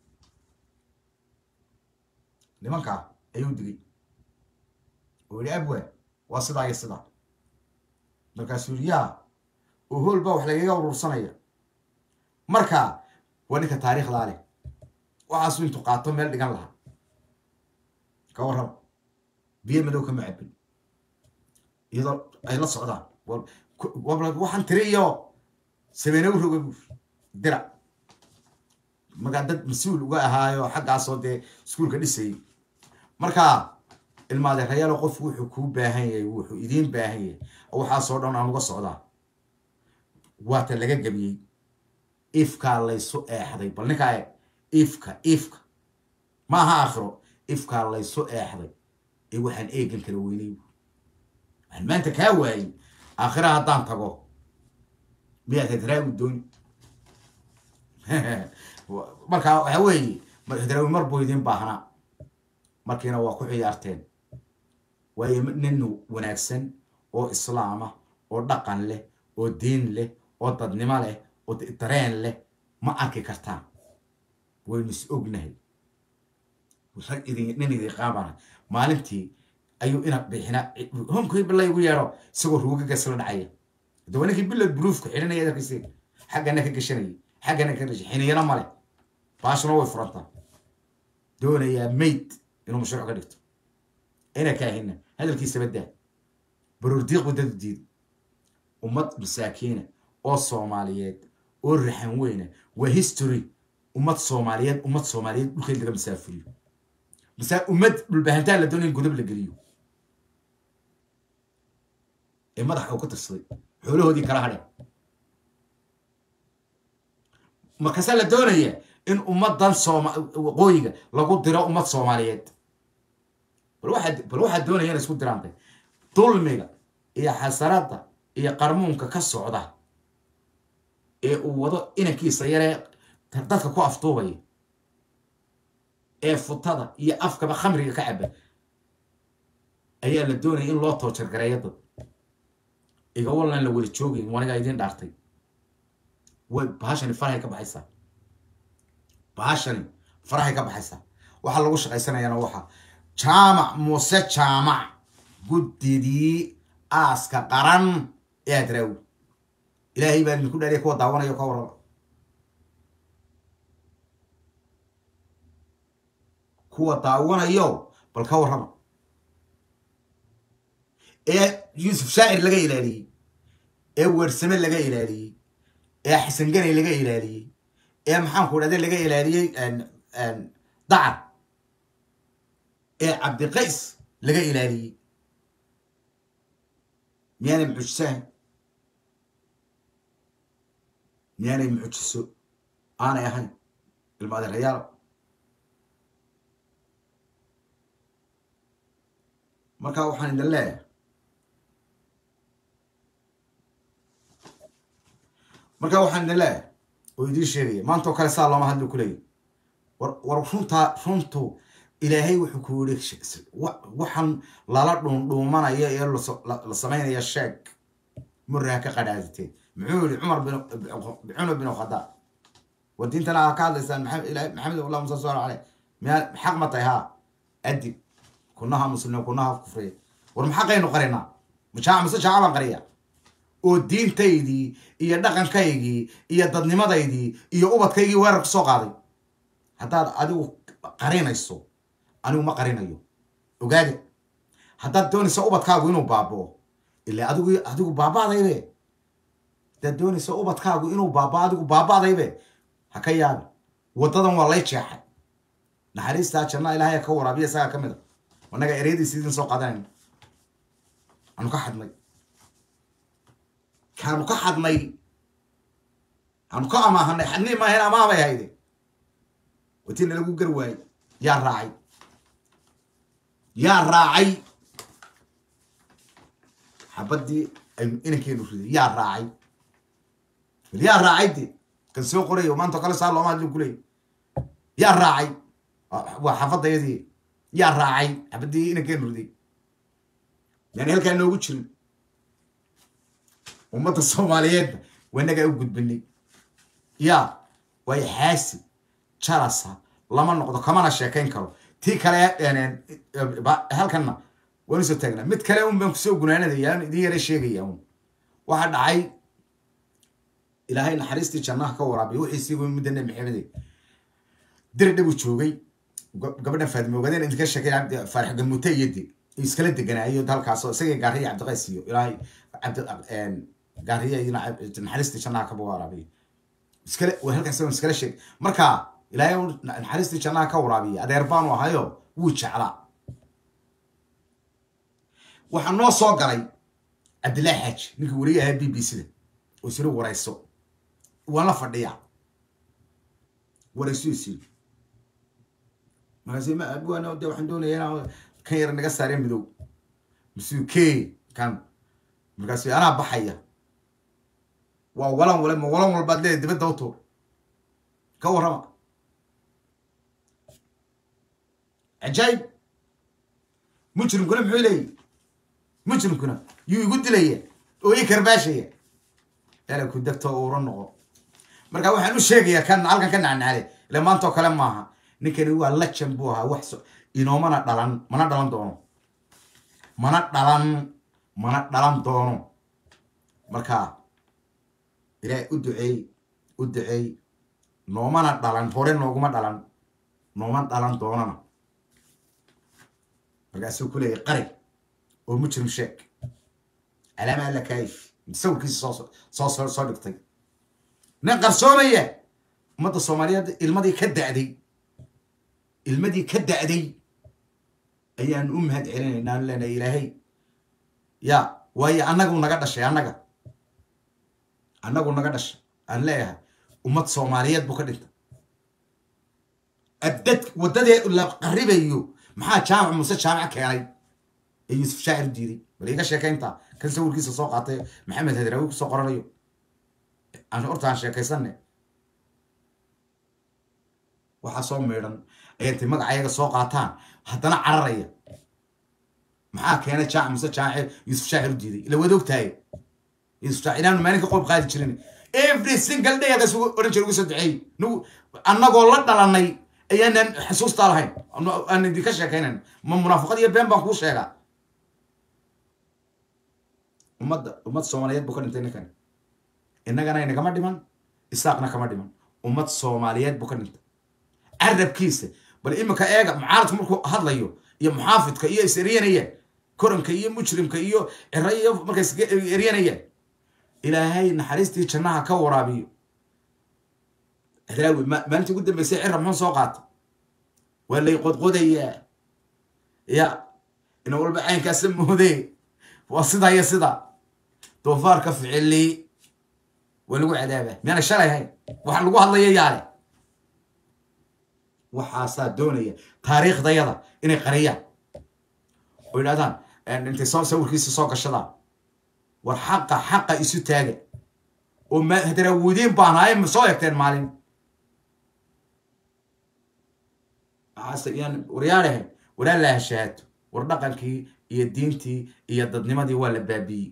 nimankaa ayuu digay oo yihi abwa waa sidaa iyo sidaa markaasuu yihi yaa oo hool baa wax lagaga urursanaya marka waa ninka taariikhdaa leh waxaasu intuu qaato meel dhigan lahaa ka warraba biyo madow kama cabin iyadoo ay la socdaan waxaan tiri iyo sameene u roga buur dira markaa dad mas-uul uga ahaayo xaggaasoo dee iskuulka dhisayay marka ilmaadeerayaalo qofku wuxuu kuu baahan yahay wuxuu idiin baahan yahay waxaasoo dhan aan uga socdaa waata laga gebiyey ifkaa laysu eexday bal ninkaa e ifka ifka ma aha aakhiro ifkaa laysu eexday ee waxaan eegan kala weynay waxaan maanta kaa waayey aakhira haddaan tago miyaad hadraawi dooni marka waxa weeye hadraawi mar buu idiin baahnaa markiina waa ku ciyaarteen waayo nin wanaagsan oo islaama oo dhaqan leh oo diin leh oo dadnimo leh oo dareen leh ma arki kartaan waynu is ognahay rag idin nin idin qaabana maalintii ayuu ina bixina homkii bila igu yeedho isagoo ruugagas la dhacaya dawa ninkii bilod bruufka xidhanaya darkiisi xaggana ka gashanayay xaggana ka gashay xiniyana male baashuna way furantaa doonayaa mayd inuu mashruuc ka dhigto ina kaahina hadalkiisa badaa baroordiiq wadadu diiday ummad masaakiina oo soomaaliyeed oo raxan weyna waa history ummad soomaaliyeed ummad soomaaliyeed dhulkeed laga masaafuriyo masa ummad dhulbahantaan la doonaya in godob la geliyo ee madaxa uu ka tirsaday xoolahoodii kala hadheen markaasaa la doonaya in ummadan sooma waqooyiga lagu diro ummad soomaaliyeed bal waxaa bal waxaa doonaya inay isku diraantay dulmiga iyo xasarada iyo qarmuunka ka socda ee uu wado inankiisa yaree dadka ku aftuubaya ee futada iyo afkaba khamriga ka caba ayaa la doonaya in loo toojargareeyo dad iga wallan la wada joogayn wanigaa idiin dhaartay way bahashani farahay ka baxaysaa bahashani farahay ka baxaysaa waxaa lagu shaqaysanayana waxa jaamac muuse jaamac guddidii aaska qaran ee adraawi ilaahay baa idinku dhaariya kuwa daawanayo ka warraba kuwa daawanayo bal ka warrama ee yuusuf shaacir laga ilaaliyey ee weersame laga ilaaliyey ee xasan ganay laga ilaaliyey ee maxaanku dhahde laga ilaaliyey dacar ee cabdiqays laga ilaaliyey miyaanay mucjisahan miyaanay mucjiso aanay ahayn ilma adeerayaal markaa waxaan idin leeyahay markaa waxaan idin leeyahay oo idiin sheegaya maanta oo kale saa looma hadli kuleeyahy war war runtaa runtu ilaahay wuxuu ku yidhi waxaan lala dhuundhuumanaya ee la samaynaya sheeg murraha ka qadhaaditee muxuu yihi cumar bin cumar bin khadaab war diintana aa ka hadlaysaan maxamed allah musa sal aleh miyaa xaq ma tahay haa adib kunaha muslim kunaha kufriya war maxaqaynu qarinaa majaac mise jaaca baan qariya oo diintaydii iyo dhaqankaygii iyo dadnimadaydii iyo ubadkaygii weerar ku soo qaaday haddaad adigu qarinayso anigu ma qarinayo ogaade haddaad doonaysa ubadkaagu inuu baaboo ila adigu adigu baaba'daybe haddaad doonaysa ubadkaagu inuu baabao adigu baaba'daybe ha ka yaabi waddadan waa lay jeexay naxariistaa janna ilaahay ka waraabiya isagaa ka mid a annaga ereyadiisi idin soo qaadanayna aanu ka xadnay kaanu ka xadnay aanu ka amaahanay xadnii maahayn amaah bay hayde watina lagu gar waayey yaa raacay yaa raacay xabadii aynu inankeenu riday yaa raacay bal yaa raacay de kan soo qorayo maanta kale saa looma hadlin kuleey yaa raacay waa xafadayadii yaa raacay xabadii inankeenu riday yani halkaa noogu jirin ummadda soomaaliyeedna wanagaa u gudbinay ya waayo xaasi jalasa lama noqdo kamana sheekayn karo tii kale halkanna waan usoo taagnaa mid kale un baan kusoo gunaanadaya idin yara sheegaya un waxa dhacay ilaahay naxariistii jannaha ka waraabiya wixiisii midda nabi maxamede diri dhabu joogay gabadhan faadimo ogaadeen idinka sheekay faarax gamute iyo de iskala deganaayo halkaasoo isagii gaariya cabdiqays iyo ilaahay cabdi gaariya iyo naxariistii jannaha ka waraabiya iskale halkaas iskala sheeg marka ilaahay naxariistii jannaha ka waraabiya adeer baanu ahayo wuu jeclaa waxaa noo soo galay cabdillahi xaaji ninkii weriye ahaa b b c da oo isiri warayso waan la fadhiyaa warayso isiri markaas ma abwana de waxaan doonaya inaan kan yar naga saaree midow masuu ke kan markaas anaa baxaya waa walan wale ma walan walbaad leedahay dibadda u tuur ka warrama cajaayib mujrimkuna muxuu leeyahy mujrimkuna yuu igu dilaya oo ii karbaashaya ela ku degto uura noqo marka waxaan u sheegayaa kan halkan ka nacnaale ila maantao kale maaha ninkani waa lajan buu ahaa wax inoomana dhalan mana dhalan doono mana dhalan mana dhalan doono marka ilaahay u duceey u duceey noomana dhalan hore nooguma dhalan nooma dhalan doonana markaasuu ku leeyahy qari oo mujrim sheeg calaama alla kaayif sawirkiisa soo soo soo soo dhigtay nin qarsoomaya ummadda soomaaliyeed ilmadii ka da'day ilmadii ka da'day ayaan u mahad celinaynaa aan leenahay ilaahay ya waayo annagu naga dhashay annaga annagu naga dhashay aan leeyahay ummad soomaaliyeed buu ka dhintay abdad waddadee la qaribayo maxaa jaamac muse jaamac keenay ee yuusuf shaacir diiday bal iga sheekaynta kan sawirkiisa soo qaatay maxamed hadraawi kusoo qoranayo aan horta aan sheekaysanne waxaa soo meedhan ay intay magacayaga soo qaataan haddana cararaya maxaa keenay jaamac muse jaamac yuusuf shaacir u diiday ila wada ogtahay yuusuf shaacir inaanu maalinka qoyb qaadi jirin every single day aga sugu oran jira ugu soo duceeyey nagu annagoo la dhalanay ayaanan xasuustaa lahayn aan idinka sheekaynan ma munaafaqad iyo been baan kuu sheegaa ummadda ummad soomaaliyeed buu ka dhintay ninkan innagana inagama dhiman isaaqna kama dhiman ummad soomaaliyeed buu ka dhintay carabkiisa bal iminka eega mucaaradku markuu hadlayo iyo muxaafidka iyo is eryanayaan koranka iyo mujrimka iyo cira iyo markay is eryanayaan ilaahay naxariistii jannaha ka waraabiyo hadraawi maalintii ugu dambeysay cira muxuu soo qaata waa lay qodqodayaa ya ina walba caynkaasa moodee waa sidaa iyo sidaa doofaarka ficili waa lagu cadaabaa miyaana shalay hayn waxa lagu hadlaya yaale waxaasaa doonaya taariikhdayada inay qariyaan oo yidhahdaan intay soo sawirkiisa soo gashadaan war xaqa xaqa isu taaga oo hadraawidiin baan ahay ma soo egteen maalin waryaadhahe waraa la hashaato war dhaqankii iyo diintii iyo dadnimadii waa la baabiiyey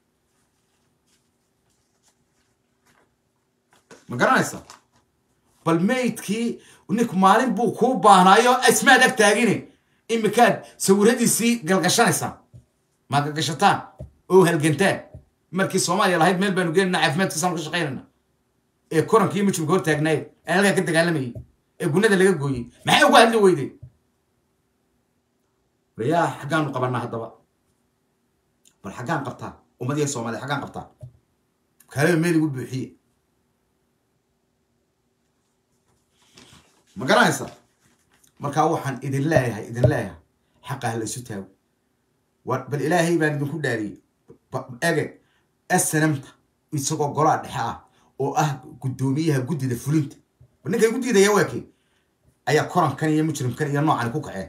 ma garanaysa bal maydkii ninku maalin buu kuu baahnaayo ismaad ag taagine imikaad sawiradiisii galgashanaysaa maa galgashataan oo halgantaan markii soomaaliya lahayd meel baanu geenana caafimaadkiisaanu ka shaqaynayna ee korankii mujrimka hor taagnaayeen ee halkaa ka dagaalamayay ee gunada laga gooyey maxay uga hadli weydeen waryaa xaggaanu qabanaa haddaba bal xaggaan qabtaa ummadiya soomaaliya xaggaan qabtaa kaalaba meel igu buuxiye ma garanaysa markaa waxaan idin leeyahay idin leeyahay xaqa ha la isu taago bal ilaahay baan idinku dhaariyey ege snamta isagoo golaa dhexe ah oo ah guddoomiyaha guddida fulinta ninkay guddidaya waakey ayaa korankan iyo mujrimkan iyo noocan ku kaceen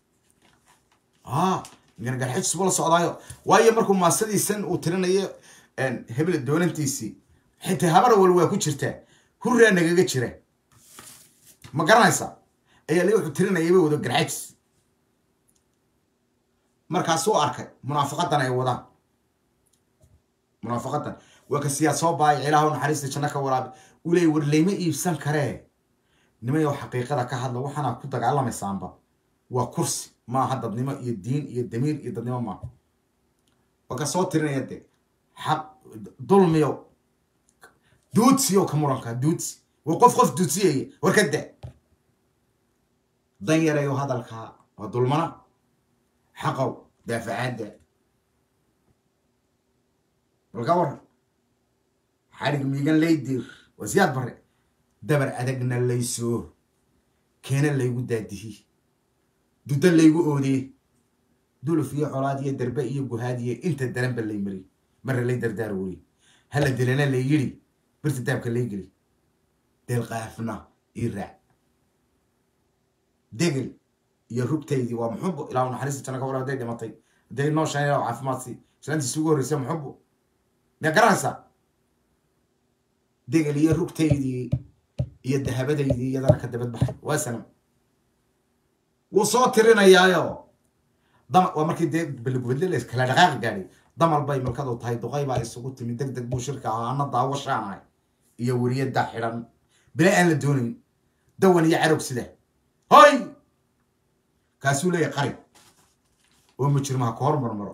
gargarxijis buu la socdaayo waayo markuu maasadiisan uu tirinayo hebel doonantiisii xitaa habar wal waa ku jirtaa hurraa nagaga jira ma garanaysaa ayaa li wuxuu tirinayay bay wado garxajis markaasuu arkay munaafaqadan ay wadaan munaafaqadan waa ka siyaa soo baayay ilaahu naxariista janno ka waraabi uu leeyay war layma iibsan karee nimayow xaqiiqada ka hadla waxaana ku dagaalamaysaanba waa kursi maaha dadnimo iyo diin iyo damiir iyo dadnimo maaha waa ka soo tirinaya de xaq dulmiyo duudsiyo ka muranka duudsi waa qof qof duudsiyaya war ka da dan yarayo hadalkaa waa dulmana xaqow daafacaadda balka waran xarig miigan laydir waa siyaad bare dabar adagna laysoo keena laygu daadihi dudo laygu oodee duluf iyo colaad iyo darbe iyo guhaad iyo inta daranba lay mari marra lay dardaar weri hala dilana lay yidhi birta daabka lay geli deelqaafna ii raac degel iyo rugtaydii waa muxubo ilaa naxariista janna ka war hadday dhimatay hadday nooshaan ilaa caafimaadsi islaantiisi ugu horreysay muxubo miyaa garanaysaa degel iyo rugtaydii iyo dahabadaydii iyadana ka dabad baxay waa sanam wuu soo tirinayaayo dam waa markii dee balgubadle kala dhaqaaqi gaadhay damal bay malkadu tahay duqay baa isugu timi deg deg buu shirka ahaa ana daawashaanahay iyo weriyada xidhan bila aan la doonayn dawan iyo carog sida hoy kaasuu leeyahay qari oo mujrimaha ka hor marmaro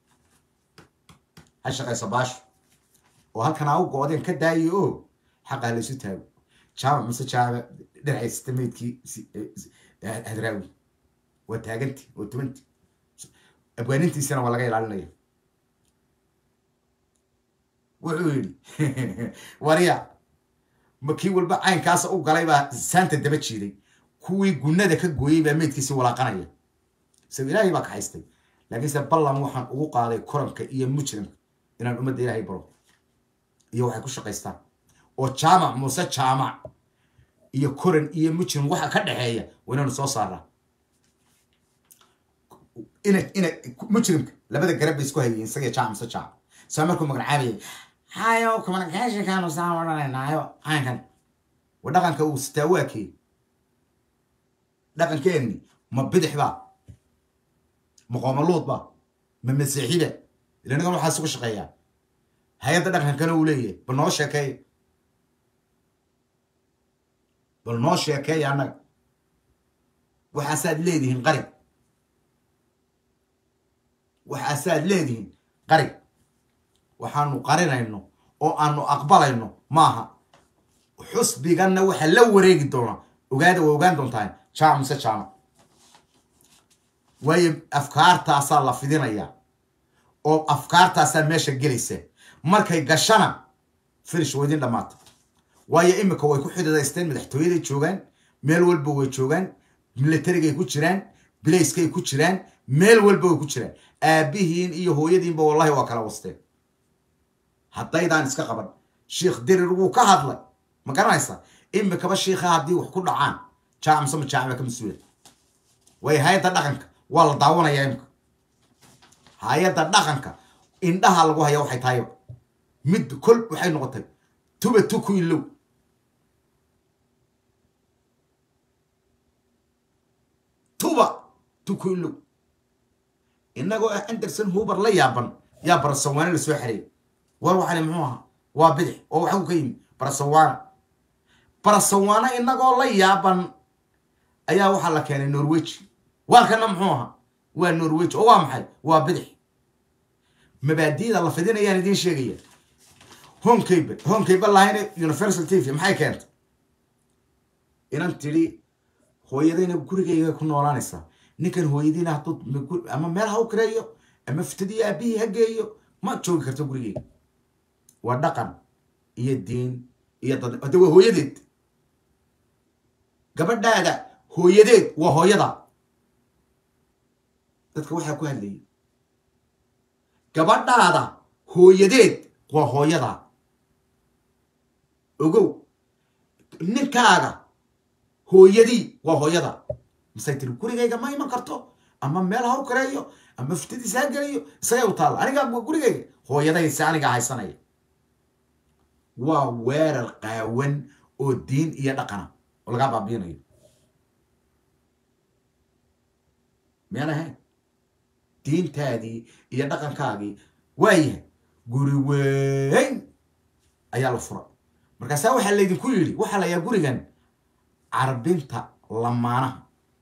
ha shaqayso baasho oo halkan aa u goodeen ka daayo oo xaqaa la isu taago jaamac mase jaamac dhinacaysata meydkii hadraawi waa taaganti waa tubanti abwaanintiisana waa laga ilaalinaya wuxuu yidhi warya ma kii walba caynkaasa u galay baa saanta daba jiiday kuwii gunnada ka gooyey baa meydkiisi walaaqanaya isaga ilaahay baa kaxaystay laakiinse ballan waxaan ugu qaaday koranka iyo mujrimka inaan ummadda ilaahay baro iyo waxay ku shaqaystaan oo jaamac muuse jaamac iyo koran iyo mujrim waxa ka dhexeeya waa inaanu soo saaraa ina ina mujrimka labada garab bay isku hayeen isaga jaamac muuse jaamac saa markuu magacaabayay hayo communicationkaanu saa odhanaynaayo caynkan wa dhaqanka uu sitaa waa kee dhaqankeenni ma bidix ba ma qoomaluud ba ma masiixiba ila nagan waxaa isugu shaqeeyaa hay-adda dhaqankana uu leeyahay bal noo sheekeeya bal noo sheekeeya annaga waxaasaad leedihiin qari waxaasaad leedihiin qari waxaanu qarinayno oo aanu aqbalayno maaha xusbiganna waxa la wareegi doona ogaada waa ogaan doontaan jaamac mise jaamac waayo afkaartaasaa la fidinayaa oo afkaartaasaa meesha gelaysa markay gashana finish waa idin dhammaata waayo imika way ku xididaysteen madaxtooyaday joogaan meel walba way joogaan milatarigay ku jiraan bilayskay ku jiraan meel walba way ku jiraan aabihiin iyo hooyadiinba wallahi waa kala wasteen haddaydaan iska qaban sheikh dirir wuu ka hadlay ma garanaysa imikaba shiikha haddii wax ku dhacaan jaamse ma jaamca ka mas-uula waayo hay-adda dhaqanka waa la daawanayaa imika hay-adda dhaqanka indhaha lagu haya waxay tahayba mid kol waxay noqotay tuba tuku ilow tuba tuku ilow inagoo ah anderson huber la yaaban yaa barasawaane la soo xareeyay war waxani muxuu ahaa waa bidix oo waxuu ka yimi barasawaana barasawaana inagoo la yaaban ayaa waxaa la keenay norweji waarkana muxuu ahaa waa norweji oo waa maxay waa bidix mabaadi'da la fidinayaan idiin sheegaya honkaybe honkaybe lahayna universal t v maxay keentay inan tidhi hooyadayna gurigayga ku noolaanaysaa ninkan hooyadiina hadduu ama meel ha u kireeyo ama fitadii aabihii ha geeyo ma joogi karto gurigeyga waa dhaqan iyo diin iyo dad hadda waa hooyadeed gabadhaada hooyadeed waa hooyada dadka waxaa ku hadlayay gabadhaada hooyadeed waa hooyada ogow ninkaaga hooyadii waa hooyada masay tiri gurigayga ma iman karto ama meel ha u kareeyo ama fitadiisa ha geliyo isagay u taalla aniga gurigayga hooyadayse aniga haysanaya waa weerar qaawan oo diin iyo dhaqana oo lagaa baabiinayo miyaan ahayn diintaadii iyo dhaqankaagii waayahay guri weyn ayaa la fura markaasaa waxaa laydinku yidhi waxaa la yahaa gurigan carbinta lamaanaha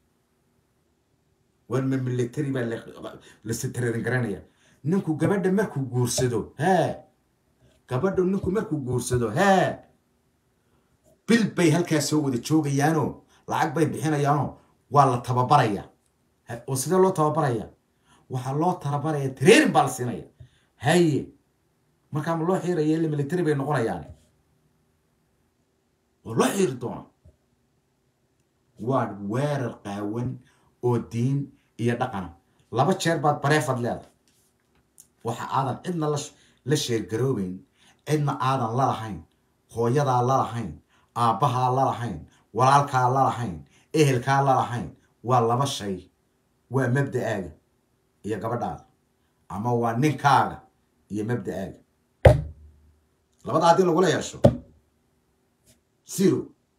war ma military baa lasitreerin garanaya ninku gabadha markuu guursado hee gabadha ninku markuu guursado hee bil bay halkaa soo wada joogayaanoo lacag bay bixinayaanoo waa la tababaraya oo sidee loo tababaraya waxaa loo tababaraya trairin baa la siinaya haye markaa ma loo xiiraya ila military bay noqonayaan waa loo xiiri doona waa weerar qaawan oo diin iyo dhaqana laba jeer baad bareefad leedahay waxa aadan cidna la sheergaroobeyn cidna aadan la lahayn hooyadaa la lahayn aabbahaa la lahayn walaalkaa la lahayn ehelkaa la lahayn waa laba shay waa mabda'aaga iyo gabadhaada ama waa ninkaaga iyo mabda'aaga labada haddii lagula yeesho zero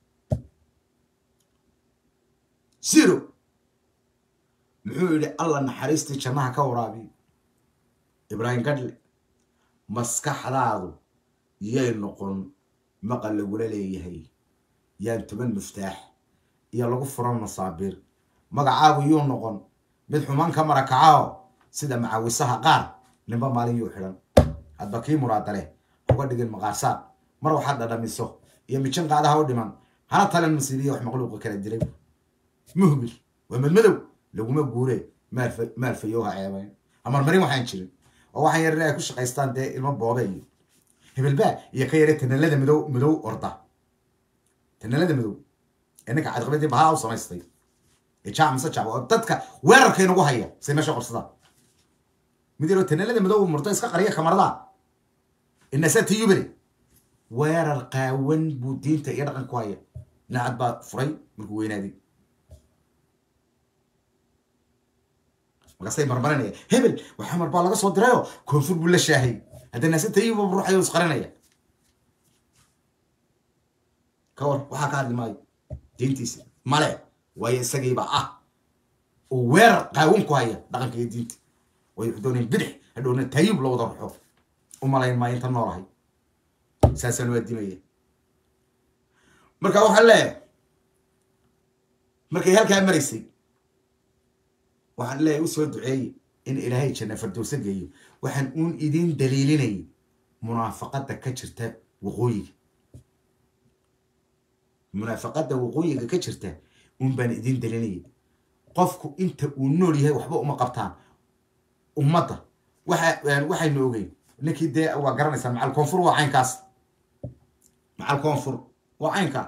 zero muxuu yidhi alla naxariistii jannaha ka waraabiyo ibraahim gadle maskaxdaadu yay noqon maqal lagula leeyahay yaan toban muftaax iyo lagu furan masaabiir magacaagu yuu noqon mid xumaan ka marakacao sida macawisaha qaar ninba maalin yuu xidhan hadba kii muraadale uga dhigin maqaarsaad mar waxaad dhadhamiso iyo mijin qaadaha u dhiman hana talan masiibiya wax maqluuqa kala dilay muhbil waa madmadow laguma guure maalfayowha ceebayn amarmarin waxaan jirin oo waxaan yarin ay ku shaqaystaan dee ilmo boobe iyo hebelbaa iyo ka yare tanalada midow midow orda tanalada midow ee ninka cadqabadii bahaa u samaystay ee jac mise jac oo dadka weerarka inagu haya say meesha qorsadaan mid yaroo tanalada midow murdo iska qariya kamarada inasa tiyubale weerar qaawan buu diinta iyo dhaqan ku haya nacad baa furay markuu weynaaday markaasay marmarinaya hebel waxaa mar baa laga soo dirayo koonfur buu la shaahay hadda naasa tayuba ruuxayo isqarinaya ka war waxaa ka hadli maayo diintiisa male waayo isagiiba ah oo weerar qaawan ku haya dhaqanka iyo diinta way dooneen bidix hadhowna tayib la wada ruxo u malayn maayo inta noolahay saasaan waa dimaya marka waxaan leeyahay markay halkaa maraysay waxaan leeyahay usoo duceeye in ilaahay janna fardowsa geeyo waxaan uun idin daliilinayay munaafaqada ka jirta waqooyiga munaafaqada waqooyiga ka jirta uun baan idin daliilinayay qofku inta uu nool yahay waxba uma qabtaan ummadda waxa waxaynu ogeyn ninkii dee waa garanaysaa macal koonfur waa caynkaas macal koonfur waa caynkaa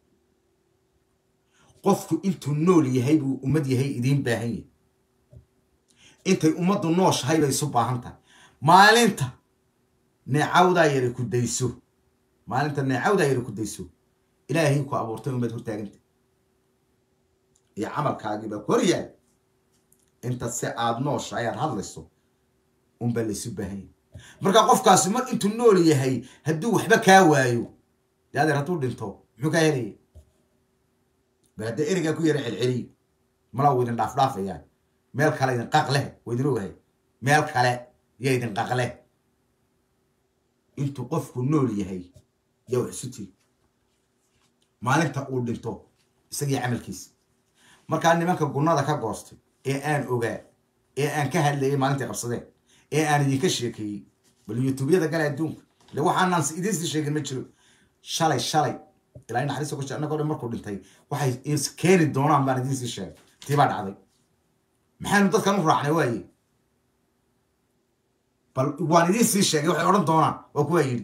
qofku intuu nool yahay buu ummad yahay idiin baahan yahay intay ummaddu nooshahay bay isu baahan tahay maalinta neecawdaa yari ku dayso maalinta neecawdaa yari ku dayso ilaahay ku abuurtay ummad hortaaganta iyo camalkaagiiba hor yaal inta si aada nooshahay aad hadlayso unbaa laysu baahan yahay marka qofkaasi mar intuu nool yahay hadduu waxba kaa waayo dee adeer hadduu dhinto muxuu kaa helaya bal haddee erigaa ku yara celceliy malaa wa idin dhaafdhaafayaan meel kale idin qaq leh wa idin ogahay meel kale ya idin qaq leh intuu qofku nool yahay yaa wax isu tiri maalinta uu dhinto isagii camalkiisa markaa nimanka gunnada ka goostay ee aan ogaa ee aan ka hadlayay maalintay qabsadeen ee aan idinka sheekeeyey bal youtubeyada gale adduunka ile waxaanaan idinsii sheegin ma jiro shalay shalay ilaa naxariista ku annagoo dhan markuu dhintay waxay is keeni doonaan baan idinsii sheegay tii baa dhacday maxaynu dadkan u raacnay waaye bal waan idinsii sheegay waxay odhan doonaan waa kuwaa yidhi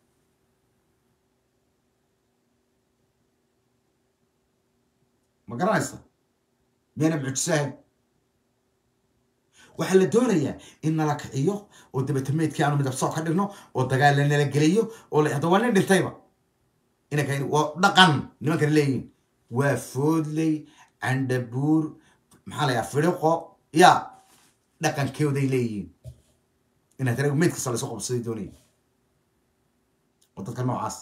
ma garanaysa miyana mucjisahayn waxaa la doonayaa in nala kiciyo oo dabatameydkii aanu midab soo ka dhigno oo dagaal la nala geliyo oo hadda waa nin dhintayba inanka waa dhaqan nimankan leeyihin waa foodley candhabuur maxaa la yaha firiqo ya dhaqankooday leeyihiin inaad tara meyd kasta laysu qabsaday doonaya oo dadka noocaas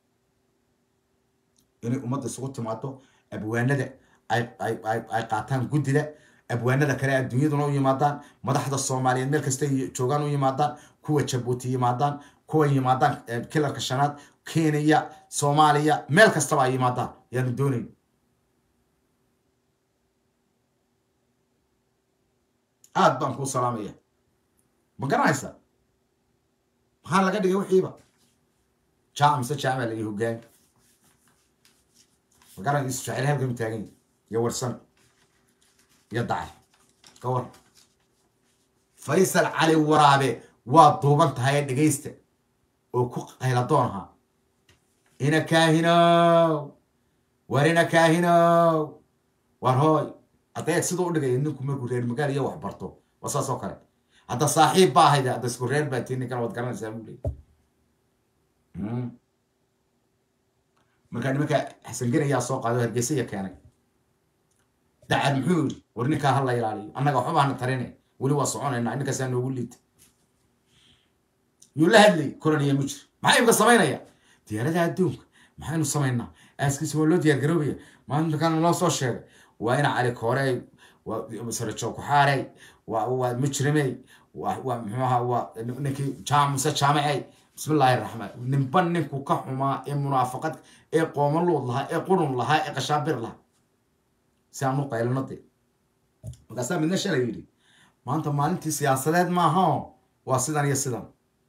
inay ummadda isugu timaado abwaanada ay ay ay ay qaataan guddida abwaanada kale adduunyaduna u yimaadaan madaxda soomaaliyeed meel kasta joogaan u yimaadaan kuwa jabuuti yimaadaan kuwa yimaadaan kilarka shanaad kenya soomaaliya meel kastaba ay yimaadaan yaanu doonayn aad baan kuu salaamaya ma garanaysa maxaa laga dhigay wixiiba jaac mise jaac baa laga hogaan ma garan isu jacel halkan taagan iyo warsan iyo dacay ka war faysal cali waraabe waa duuban tahay ee dhegaysta oo ku qayladoon ahaa ina kaahinow war ina kaahinow war hooy hadda siduu u dhigaya ninku markuu reer magaal iyo wax barto waa saas oo kale hadda saaxiib ba ahayd hadda isku reer baa tii ninkan waad garanaysaa buu leey markaa nimanka xasan ayaa soo qaaday oo hargeysaya keenay dacad muxuu yidhi war ninkaa ha la ilaaliyo annaga waxba baana tarine weli waa soconaynaa ninkaasaa noogu liita yuu la hadlay koraniya mu jir maxaa imka samaynaya diyaaradaha adduunka maxaynu samaynaa aaskiisa waa loo diyaar garoobaya maalinta kalena loo soo sheegay waa ina cali koorey waa sarajo kuxaarey waa waa mujrimey waa waa muxuu ahaa waa ninkii jaam muse jaamacey bismi illaahi raxmaan ninba ninku ka xumaa ee munaafaqad ee qoomaluud lahaa ee qurun lahaa ee qashaabir lahaa si aan u qaylano de markaasaa midna shalay yidhi maanta maalintii siyaasadeed maaha o waa sidan iyo sidan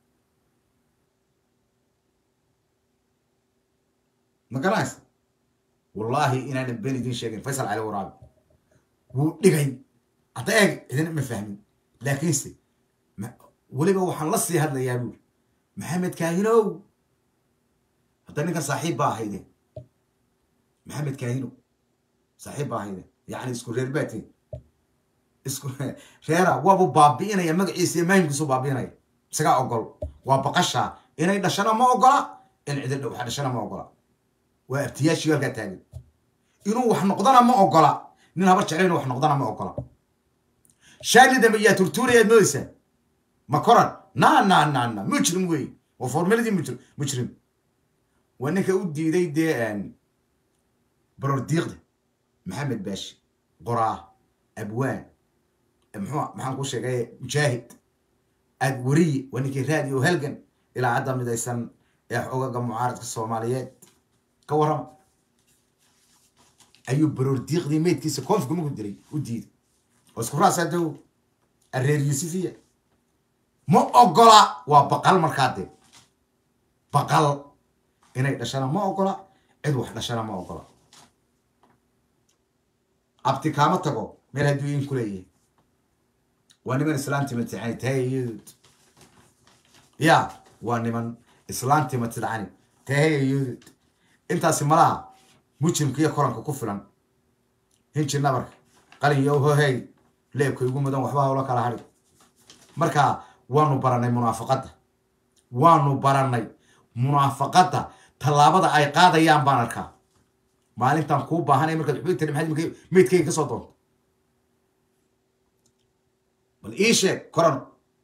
ma garanaysa wallaahi inaanan been idiin sheegin faysal cali waraabi wuu dhigay hadda eeg idin ma fahmin laakiinse weliba waxaan la sii hadlayaa buuri maxamed kaahinow hadda ninkan saaxiib baa ahayde maxamed kaahinow saaxiib baa ahayde yacni isku reer baatiin isku reera waabu baabi'inaya magaciisa iyo maahimkiisu baabi'inaya isagaa ogol waa baqasha inay dhashana ma ogola in cidil wax dhashana ma ogola waa abtiyaashii halkaa taagan inuu wax noqdana ma ogola nin habar jecla inuu wax noqdana ma ogola shaagli dambe yaa turtuurayaad moodaysaa ma koran na na na na mujrim wey waa formaladii mujrim mujrim waa ninka u diiday dee baror diiqda maxamed baashi qoraa abwaan muxuu maxaan ku sheegay mujaahid aad wariye waa ninkii raadi oo halgan ilaa hadda midaysan ee xogaga mucaaradka soomaaliyeed ka warrama ayuu baroor diiqdii meydkiisa koonfka maku diray u diiday oo isku raasaa dow areer yuusufiya ma ogola waa baqal markaa dee baqal inay dhashana ma ogola cid wax dhashana ma ogola abti kaama tago meel hadduu in ku leeyahay waa niman islaantima tidcani tahayayadud ya waa niman islaantima tidcani tahayayadud intaasi malaha mujrimka iyo koranka ku filan hinji nabarka qalin yo hohey leebka igu mudan waxba hawlo kala hadhi marka waanu baranay munaafaqadda waanu baranay munaafaqadda tallaabada ay qaadayaan baan arkaa maalintan kuu baahanay markaad waxba tiri maxaad meydkayga ka soo doonto bal ii sheeg koran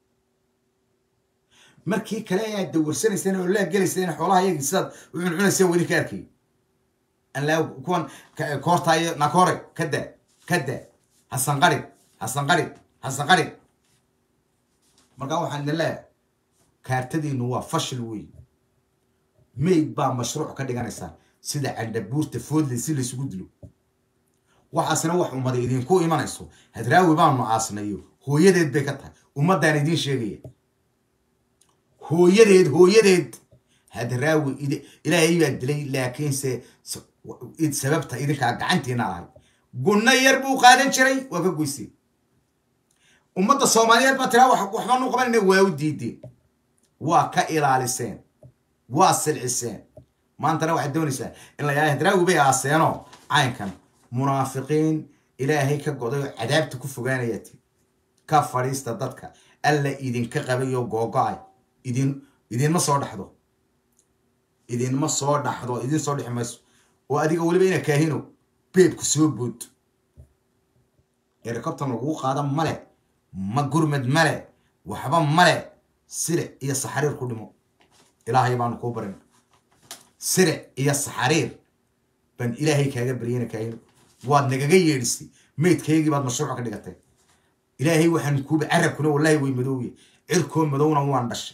markii kale ayaad dawarsanayseen oo laa gelayseen xoolaha yagii sidaad u cuncunayseen weli ka arkay anlaa kuwan koortaayo nakore kada kada hasanqarin hasanqarin hasanqarin markaa waxaan idin leeyahay kaartadiinu waa fashil wey mayd baa mashruuc ka dhiganaysaa sida candhabuurta foodley si laysugu dilo waxaasna wax ummaday idinku imanayso hadraawi baanu aasnayo hooyadeed bay ka tahay ummaddaan idiin sheegaya hooyadeed hooyadeed hadraawi ilaahay baa dilay laakiinse sababta idinkaa gacantiina ahay gunno yar buu qaadan jiray waa ka goysay ummadda soomaaliyeed baa tiraa waxba nu qabanayna waa u diideen waa ka ilaaliseen waa silciseen maantana waxaad doonaysaa in la yahay hadraawi bay aaseenoo caynkan munaafiqiin ilaahay ka goday oo cadaabta ku fogaanayati ka fadhiista dadka alla idinka qabayoo googo-ay idin idinma soo dhaxdo idinma soo dhaxdo idin soo dhexi mayso oo adiga weliba ina kaahino beebku soo bood erikobtan lagugu qaada male ma gurmad male waxba male siric iyo saxariir ku dhimo ilaahay baanu kuu barin siric iyo saxariir baan ilaahay kaaga baryana kaahino waad nagaga yeedhisay meydkaygii baad mashruuc ka dhigatay ilaahay waxaan kuuba carabkuna wallahi way madooye cirkoo madowna waan dhashay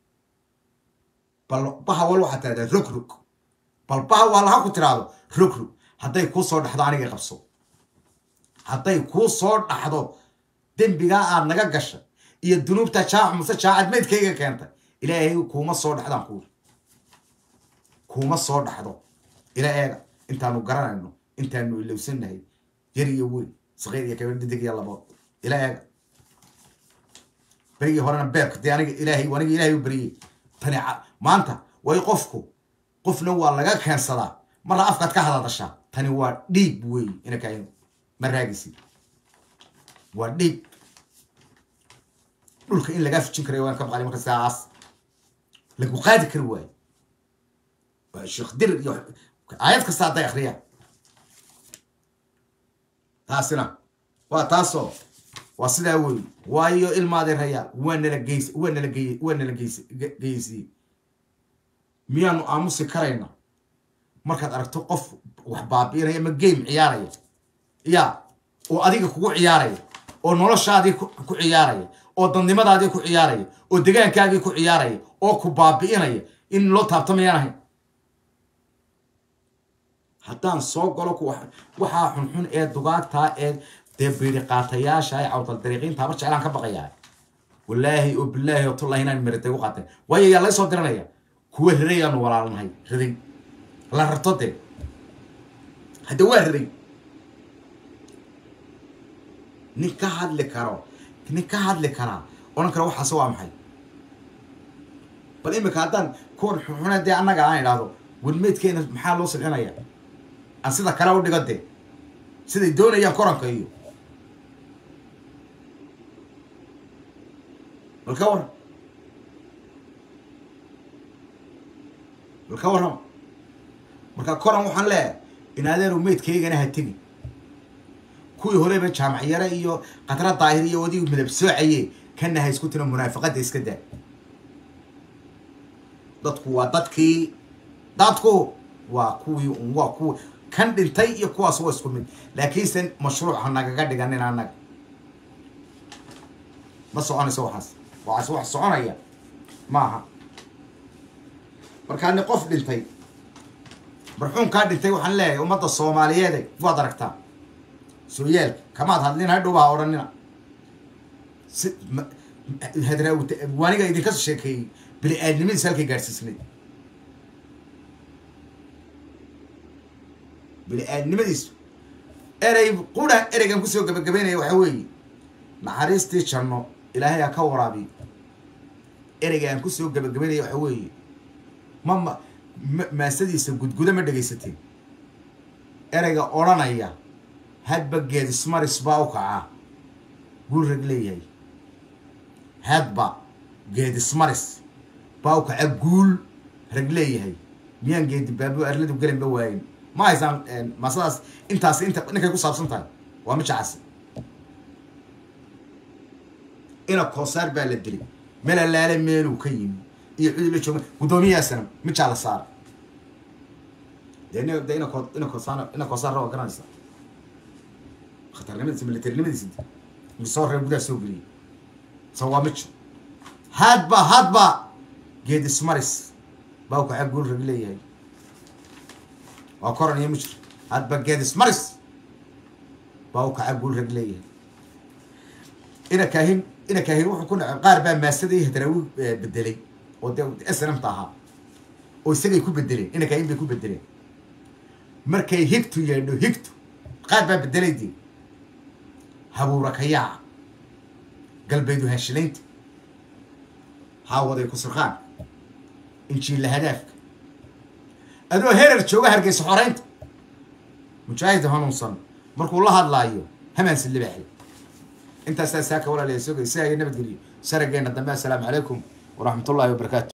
bal baha wal waxaad tiradaa rog rog bal baha waa laha ku tiraahdo rog rog hadday kuu soo dhaxdo aniga qabso hadday kuu soo dhaxdo dembigaa aad naga gashay iyo dunuubta jaac mase jaacad meydkayga keentay ilaahay kuuma soo dhaxdaan kuuri kuuma soo dhaxdo ila eega intaanu garanayno intaanu ilowsannahay yar iyo weyn saqiir iyo kabar didig iyo labood ila eega berigii horena beerka dee aniga ilaahay aniga ilaahay u beriyey tani maanta way qofku qofna waa laga keensadaa marna afkaad ka hadadashaa tani waa dhiib wey ina kaino ma raagisi waa dhiib dhulka in lagaa fujin karayo waan ka baqali marka sidaas lagu qaadi kari waayo waa sheekh dir iyo aayad kasta hadday akhriyaan taasina waa taasoo waa sidaa wey waayo ilmaadee rayaa waa nala geys waa nala gey waa nala geys geysiye miyaanu aamusi karayna markaad aragto qof wax baabi'inaya ama game ciyaaraya ya oo adiga kugu ciyaaraya oo noloshaadii ku ciyaaraya oo dadnimadaadii ku ciyaaraya oo degaankaagii ku ciyaaraya oo ku baabi'inaya in loo taabtamayaan ahayn haddaan soo galo ku waxaa xunxun ee dugaagtaa ee dee biiri qaatayaasha ee cawdal dariiqiinta habar jeclaan ka baqayaa wallaahi oo bilaahi oo tullahi inaan meritay u qaatay waayo yaa laga soo diranaya kuwa ridayaanu walaalnahay riday la rarto dee hadda waa riday nin ka hadli karo nin ka hadli karaa odhan kara waxaase waa maxay bal imika haddaan kuwan xunxune dee annaga aan idhaahdo wadmeedkeena maxaa loo silcinaya aan sida kale u dhigo dee siday doonayaan koranka iyo bal ka warram bal ka warrama marka koran waxaan leeyahay in adeeru meydkaygana ha tegi kuwii horeba jaamac yare iyo qatra daahir iyo wadii midab soocaye kana ha isku tiro munaafaqada iska daa dadku waa dadkii dadku waa kuwii un waa kuwi kan dhintay iyo kuwaas waa isku mid laakiinse mashruuc ha nagaga dhiganin annaga ma soconayso waxaas waxaas wax soconaya maaha markaa ni qof dhintay marxuumkaa dhintay waxaan leeyahay ummadda soomaaliyeede waad aragtaa sooyaalka kamaad hadlin hadhow ha odhanina si hadraa waaniga idinka sheekeeyey bini aadnimadiisa halkay gaadhsiisnayd bini aadnimadiisu erey qura ereygan kusoo gabagabeynaya waxa weeye naxariistii janno ilaahay ha ka waraabiyo ereyga aan kusoo gabagabeynaya waxa weeye ma ma maasadiisa gudguda ma dhegaysateen ereyga odhanaya hadba geedismaris baa u kacaa guul rag leeyahay hadba geedismaris baa u kaca guul rag leeyahay miyaan geedi baabo arladu gelinba waayin ma haysaan maasadaas intaas inta ninkay ku saabsan tahay waa mijacasi ina koosaar baa la dilay meel allaale meeluu ka yimi iyo cidi la jooga guddoomiyahaasana mijaa la saara dee ina de ina ko ina koosaar ina koosaarra waa garanaysa khatarnimadiisa militarinimadiisa misoo reer gudaha soo geliyay so waa mijo hadba hadba geed ismaris baa u kaca guul rag leeyahay waa koran iyo mijir hadba geed ismaris baa u kaca guul rag leeyahay ina kaahin ina kaahin wuxuu ku dhaca qaar baa maasadii hadraawi bedelay oo dee snmta ahaa oo isagay ku bedeleen ina kaahin bay ku bedeleen markay higtu yeedho higtu qaar baa bedelay dee habuura kayaaca galbeedu haashilaynta haawaday kusurqaan injiilla hadaafka adoo herer jooga hargeysa xoreynta mujaahid hanuunsan markuu la hadlaayo hamaansi libaaxi intaasaa saaka walaalaya sogay si ay nabadgeliyo sarageena dambe assalaamu calaykum waraxmat ullahi wabarakaatu